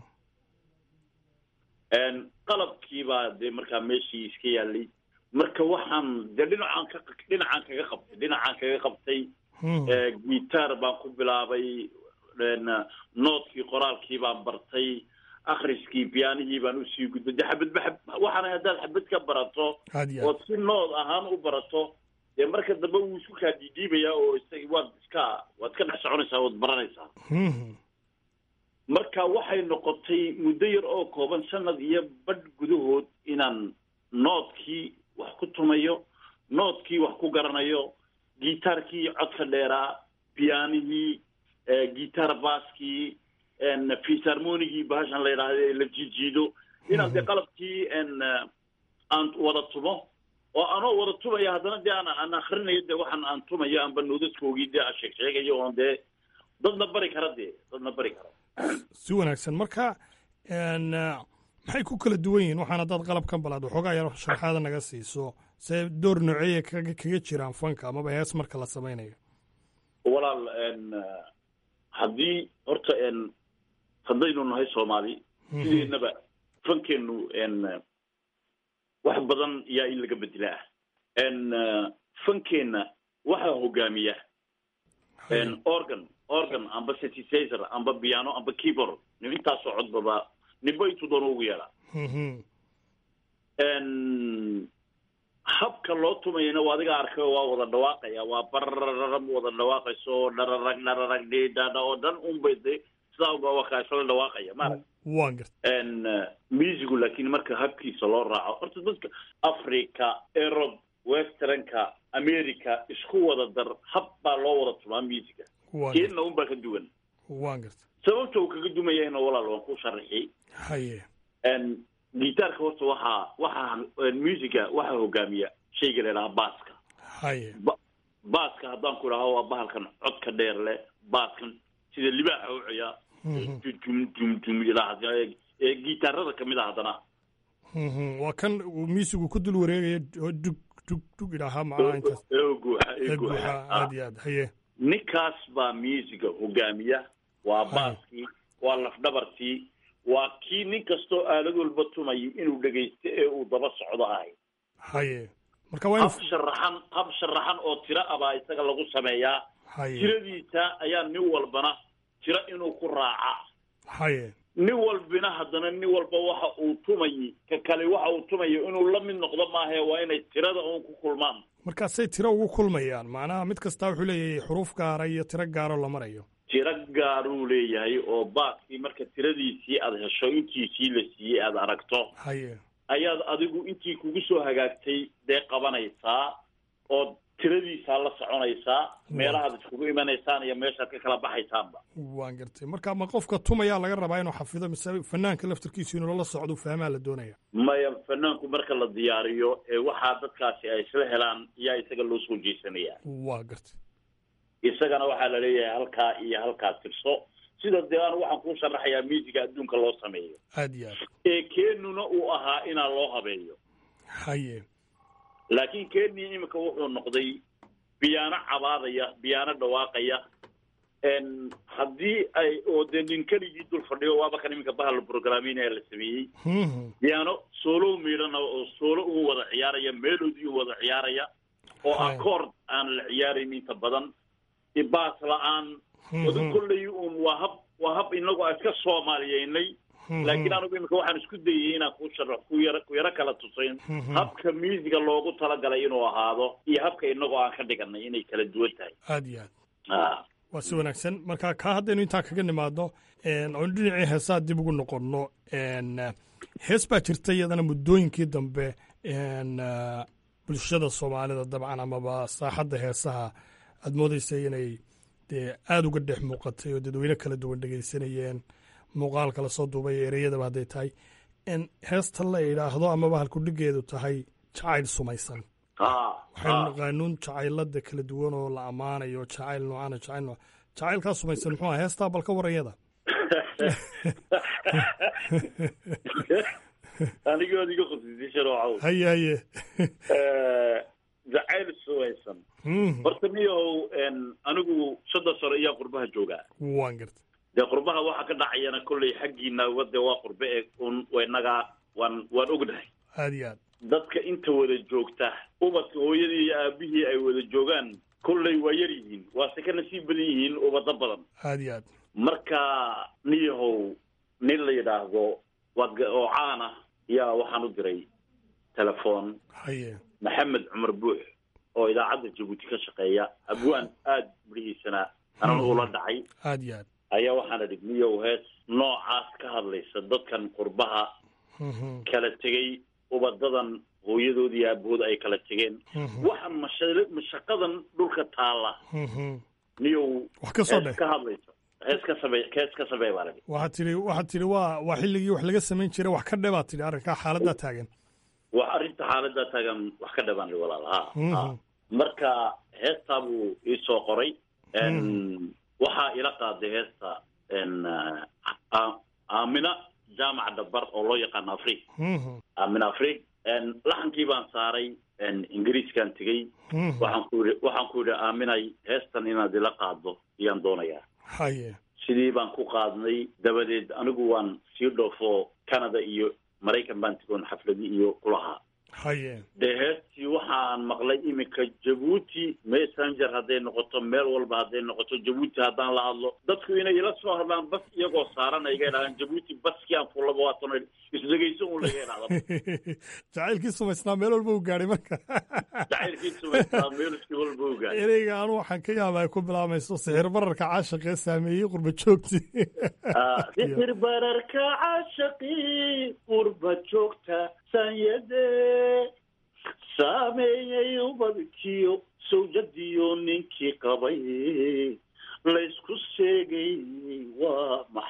n qalabkiibaa dee markaa meeshii iska yaalay marka waxaan dee dhinacaan ka dhinacaan kaga qabtay dhinacaan kaga qabtay Hmm. ee gitaar baan ku bilaabay n noodkii qoraalkii baan bartay akhriskii biyaanihii baan usii gudbay dee xabadba xab waxaana haddaad xabad ka barato aad iyo aad ood si nood ahaan u barato dee marka dambe wuu isku kaa diidhiibayaa oo isag waad iska waad iska dhex soconaysaa waad baranaysaa Mhm. marka waxay noqotay muddo yar oo kooban sanad iyo badh gudahood inaan noodkii wax ku tumayo noodkii wax ku garanayo gitaarkii codka dheeraa piyaanihii gitaar baaskii fisarmonigii bahashan la yidhaahdo ee la jiijiido inaan dee qalabkii n aan wada tumo oo anoo wada tumaya haddana dee aan aan akrinayo dee waxaan aan tumayo aanba noodaskoogii dee aan sheeg sheegayo oon dee dadna bari kara dee dadna bari kara si wanaagsan marka n maxay ku kala duwan yihiin waxaan haddaad qalabkan balaad waxoogaa yar sharaxaada naga siiso see door nooceeya kaga kaga jiraan fanka amaba hees marka la samaynayo walaal n haddii horta n haddaynu nahay soomaali sideednaba fankeenu n wax badan yaa in laga bedelaa n fankeenna waxaa hogaamiya n organ organ amba synthesizer amba piano amba keyboard intaasoo codbaba ninba intuu doono ugu yeedhaa Mhm. n habka loo tumayana waa adiga arkay oo waa wada dhawaaqaya waa barararm wada dhawaaqayso dhararag dhararag dhidhadha oo dhan unbay de sidaa uga waa isla dhawaaqaya maarag waan gartay n musicu laakiin marka habkiisa loo raaco horta dadka africa erob westernka america isku wada dar hab baa loo wada tumaa musica Waa keenna unbaa ka duwan waan garta sababta uu kaga dumayahayna walaal waan ku sharaxiyey haye n gitaarka horta waxaa waxaa musica waxaa hogaamiya shayga la idhaha baaska haye ba- baaska haddaan ku idhaho waa bahalkan codka dheer leh baaskan sida libaaxa u ciyaa jum jum jum ilaa ee gitaarada kamid ah haddana Mhm, waa kan uu miisigu ku dul wareegaya oo dug dug dug idhaahaa macnaha intaas ee guuxa ee ee guuxa guuxa aad iyo aad haye ninkaas baa musica hogaamiya waa baaskii waa lafdhabartii waa kii nin kastoo aalad walba tumayay inuu dhegaysto ee uu daba socdo ahay haye marka waa in hab sharaxan hab sharaxan oo tiro ah baa isaga lagu sameeyaa haye tiradiisa ayaa nin walbana tiro inuu ku raaca haye nin walbina haddana nin walba waxa uu tumayay ka kale waxa uu tumayo inuu la mid noqdo maahae waa inay tirada uun ku kulmaan markaasay tiro ugu kulmayaan macnaha mid kastaa wuxuu leeyahay xuruuf gaara iyo tiro gaaroo la marayo tiro gaaruu leeyahay oo baaskii marka tiradiisii aad hesho intiisii la siiyey aad aragto haye ayaad adigu intii kugu soo hagaagtay dee qabanaysaa oo tiradiisaa la soconaysaa meelahaad iskugu imanaysaan iyo meeshaad ka kala baxaysaanba waan gartay marka ma qofka tumayaa laga rabaa inuu xafido mise fanaanka laftarkiisu inuu la socdo fahmaa la doonaya maya fanaanku marka la diyaariyo ee waxaa dadkaasi ay isla helaan yaa isaga loo soo jeesanayaa waa gartay isagana waxaa la leeyahay halkaa iyo halkaa tirso sida dee anu waxaan kuu sharaxayaa miisiga adduunka loo sameeyo aad iyo aad ee keenuna uu ahaa inaa loo habeeyo haye laakiin kenya iminka wuxuu noqday biyaano cabaadaya biyaano dhawaaqaya n haddii ay oo dee nin keligii dul fadhiyo waaba kan iminka bahal programinaya la sameeyey biyaano soolow miidhana oo soolo uu wada ciyaaraya melody uu wada ciyaaraya oo accord aan la ciyaarayn inta badan baas la-aan wada kolley un waa hab waa hab inagu aan iska soomaaliyeynay laakiin anigu iminka waxaan isku dayay inaan ku sharax ku yaro ku yaro kala tusayn habka musiga loogu talagalay inuu ahaado iyo habka inagoo aan ka dhiganay inay kala duwan tahay aad iyo aad Ah. waa si wanaagsan marka kaa haddaynu intaa kaga nimaadno oonu dhinacii heesaa dib ugu noqonno n hees baa jirta iyadana muddooyinkii dambe n bulshada soomaalida dabcan amaba saaxadda heesaha aad moodeysa inay dee aada uga dhex muuqatay oo dadweyne kala duwan dhegaysanayeen muuqaal kala soo duubay ereyadaba hadday tahay n heesta la idhaahdo amaba halkudhigeedu tahay jacayl sumaysan Ah, waxaynu ah. naqaanuun jacaylada kala duwan oo la ammaanayo jacayl noocana jacayl nooc jacaylkaa sumaysan muxuu aha heestaa balka warayada anigood iga khusisay sharoocow haye haye Eh, jacayl suwaysan Mhm. horta niyahow n anigu soddon sano ayaa qurbaha joogaa waan garta dee qurbaha waxa ka dhacayana kolley xaggiina wade waa qurbe ee un inaga waan waan ognahay aad iyo aad dadka inta wada joogta ubadka hooyadii iyo aabihii ay wada joogaan kolley waa yar yihiin waase ka nasiib badan yihiin ubado badan aad iyo aad marka niyahow nin la yidhaahdo waad ga- oo caan ah yaa waxaan u diray telefoon haye maxamed cumar buux oo idaacadda jabuuti ka shaqeeya abwaan aada midhihiisana anan ula dhacay aad iyo aad ayaa waxaan idhi niyow hees noocaas ka hadlaysa dadkan qurbaha Mhm. kala tegey ubadadan hooyadoodii iyo aabahood ay kala tegeen Mhm. waxaan masha- mashaqadan dhulka taalla Mhm. niyow Wax ka soo hees dheh. ka hadlaysa hees ka samey hees ka samey baa lahi waxaad tidhi waxaad tidhi waa waa xilligii wax laga samayn jiray wax ka dhe baad tidhi arrinkaa xaaladdaa taagan wax arrinta xaaladda taagan wax ka dhabaan li walaal ha ha Mhm. marka heestaa buu iisoo qoray n waxaa ila qaaday heesta n a- aamina jaamac dhabar oo loo yaqaano afrig Mhm. aamina afrig n laxankii baan saaray n ingiriiskaan tegey Mhm. waxaan ku yidhi waxaan ku yidhi aaminay heestan inaad ila qaaddo ayaan doonayaa haye sidii baan ku qaadnay dabadeed anigu waan sii dhoofo canada iyo maraykan baan tegoon xafladi iyo kulahaa haye dee heestii waxaan maqlay iminka jabuuti messenger hadday noqoto meel walba hadday noqoto jabuuti haddaan la hadlo dadku inay ila soo hadlaan bas iyagoo saaran ay iga idhahdaan jabuuti baskii aan fullaba waatan isdhegayso un laga idhahda jacaylkii sumaysnaa meel walba u gaadhay marka jacaylkii sumaystaa meelkii walba ogaa ereyga anu waxaan ka yaaba ay ku bilaamayso sixir bararka caashaqee saameeyey qurba joogti sixir bararka caashaqii qurba joogta sanyade saameeyey ubadkiyo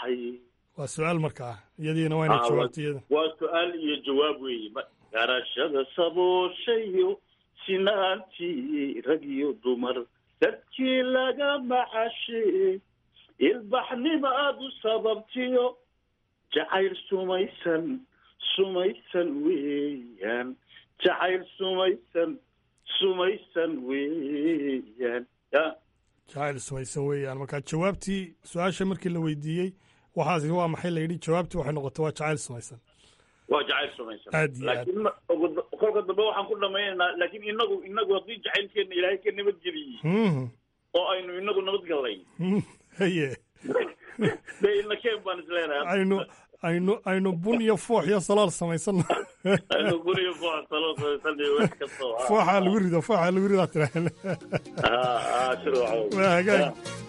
maxay waa su-aal markaa iyadiina waa inay Ah, jawaabta iyada waa su-aal iyo jawaab weeye Ma- garashada sabooshayo sinaantii rag iyo dumar dadkii laga macashe ilbaxnima aad u sababtiyo jacayl sumaysan sumaysan weeyaan jacayl sumaysan sumaysan weeyaan ya jacayl sumaysan weeyaan marka jawaabtii su-aasha markii la weydiiyey waxaasi waa maxay la yidhi jawaabtii waxay noqotay waa jacayl sumaysan waa jacayl sumaysan Aad iyo aad. laakiin ma- ugu- kolka dambe waxaan ku dhamaynaynaa laakiin inagu inagu haddii jacaylkeena ilaahay ka nabadgeliyey Mhm. oo aynu inagu nabadgallay Mhm. haye dee ina keen baan isleenahay aynu aynu aynu bun iyo foox iyo salaal samaysanna aynu guriga foox salo samaysanay wax kastoo ah. fooxaa lagu rido fooxaa lagu ridaa tiraaheen Ah, ah, shirwacow. waa hagaag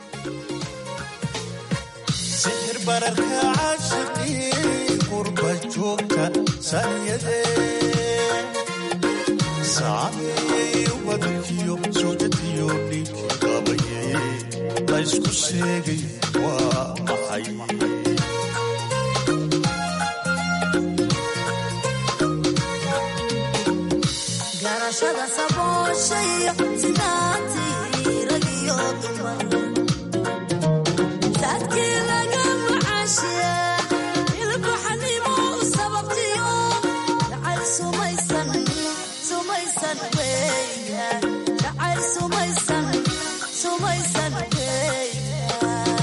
sixir bararka caashaqii qurba joogta saniyadee saameeyey wadkiyo sawjadiyo ninkii qabayey laysku sheegay waa maxay garashada sabooshayo sinaantii rag iyo dumar dadkii laga macashiya ilbaxnimo u sababtiyo jacayl sumaysan sumaysan weeya jacayl sumaysan sumaysan weeya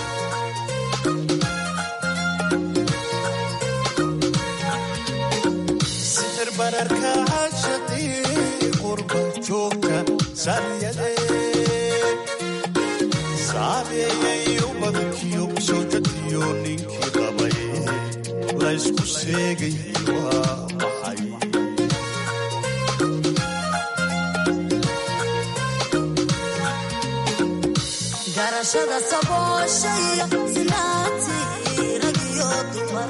sixir bararka caashaqii qurba joogta saniyadee saameeyey ubadkiyo sawjadiyo ninkii qabay laysku sheegay waa maxay garashada sabooshayo sinaantii rag iyo dumar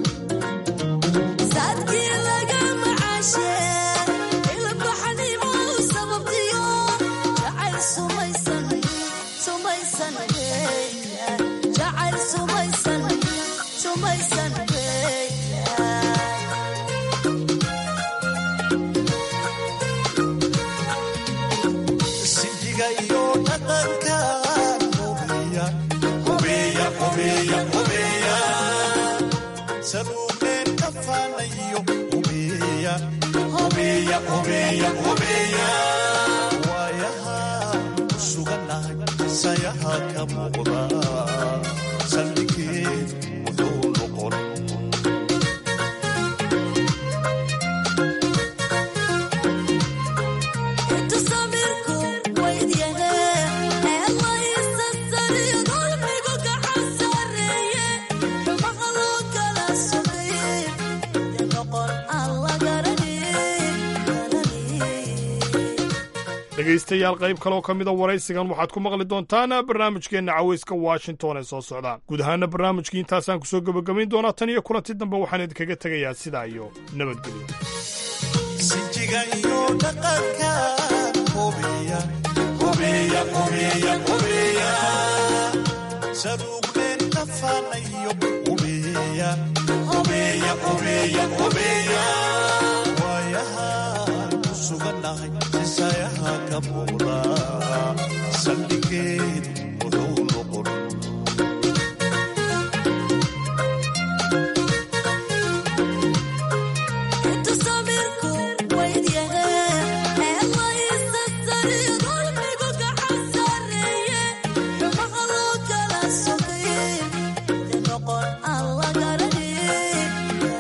saadkii laga macashe ilbaxnimo u sababtiyo jacayl sumaysan sumaysan weeya jacayl sumaysan sumaysan weeya sinjiga iyo dhaqanka hubiya hubiya hubiya hubiya saluubeen kafaanayo hubiya hubiya hubiya hubiya waayaha ku suganahay sayaha ka muuqda saldhigeed wuxuu noqon intu samirku waydyahe ee laysa sariyo dulmigu gacan sareeye xumaha loo kala sugay de noqon aan la garanin dhegaystayaal qayb kaloo ka mida waraysigan waxaad ku maqli doontaan barnaamijkeenna caweyska washington ee soo socda guud ahaana barnaamijkii intaasaan kusoo gebagabayn doonaa tan iyo kulanti dambe waxaan idinkaga tegayaa sidaa iyo nabadgelyo sinjiga iyo dhaqanka hubiya hubiya hubiya hubiya saluugleen kafaanayo hubiya hubiya hubiya hubiya waayaha ku suganahay sisayaha ka muuqda saldhigeed wuxuu noqon intu samirku waydyahe ee laysa sariyo dulmigu gacan sareeye xumaha loo kala sugay de noqon aan la garanin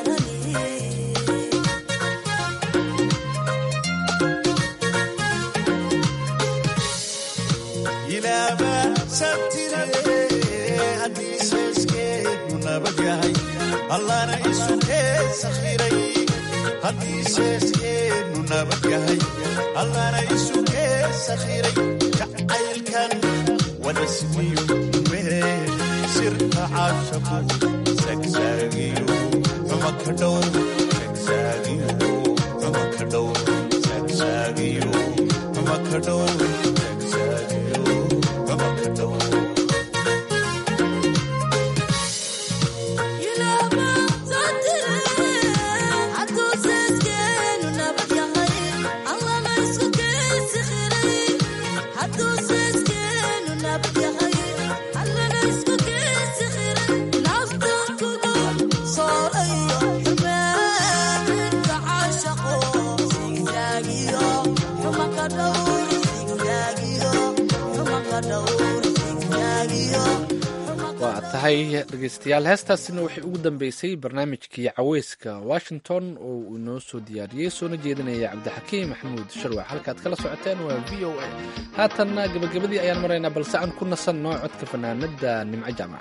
ilaaba sabtire haddii seeskeedu nabad yahay allana isu kee sakhiray haddii seeskeedu nabad yahay allana isu kee sakhiray jacaylkan wada siwiyo mee sirta caashaqu sagsaagiyo xuma ka dhow sagsaagiyo xuma ka dhow sagsaagiyo xuma ka dhow sagsaagiyo xuma ka dhow waa tahay dhegeystayaal heestaasina waxay ugu dambeysay barnaamijkii caweyska washington oo uu inoo soo diyaariyey soona jeedinaya cabdixakiim maxamuud sharwac halkaad kala socoteen waa v o a haatanna gabagabadii ayaan maraynaa balse aan ku nasanno codka fanaanada nimco jaamac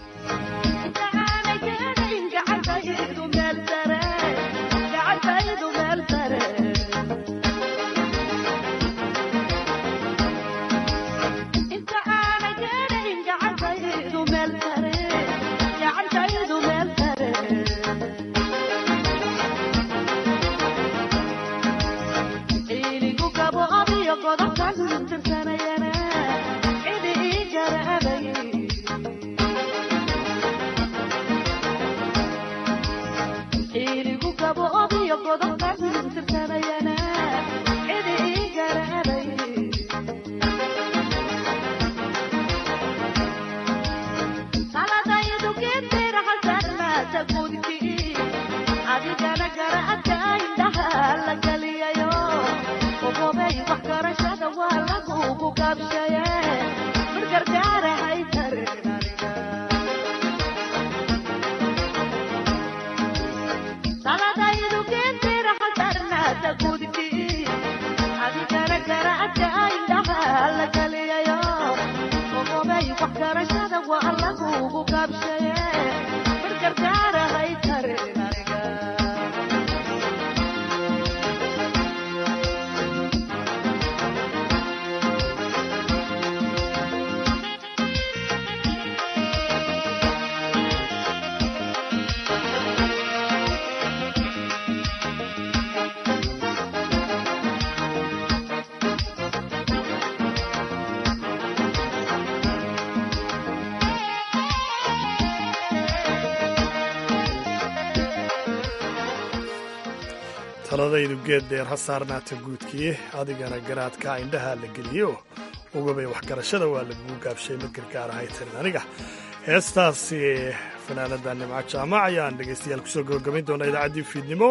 taladaydu geed dheer ha saarnaata guudkii adigana garaadka indhaha la geliyo ugabay waxgarashada waa lagugu gaabshay mid gargaar ahay tarin aniga heestaasi fanaanada nimco jaamac ayaan dhegaystayaal kusoo gabagabayn doonaa idaacaddii fiidnimo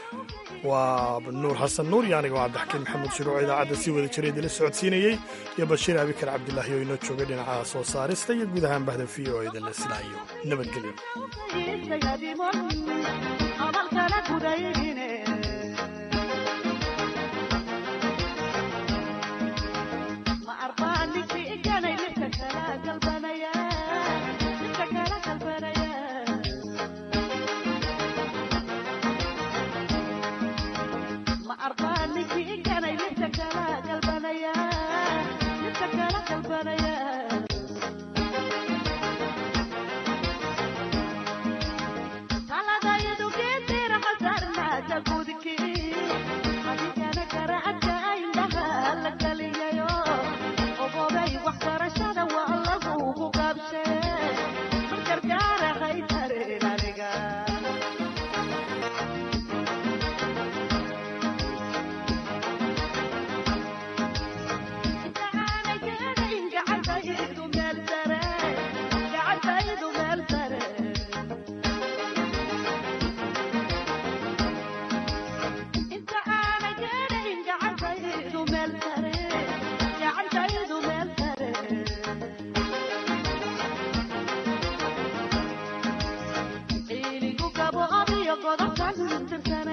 waa nuur xasan nuur iyo aniga waa cabdixakiin maxamuud shiruuco idaacadda sii wada jiray idinla socodsiinayey iyo bashiir abikar cabdilaahi oo inoo joogay dhinaca soo saarista iyo guud ahaan bahda v o idinla silaayo nabadgelyo godobkan tirsanay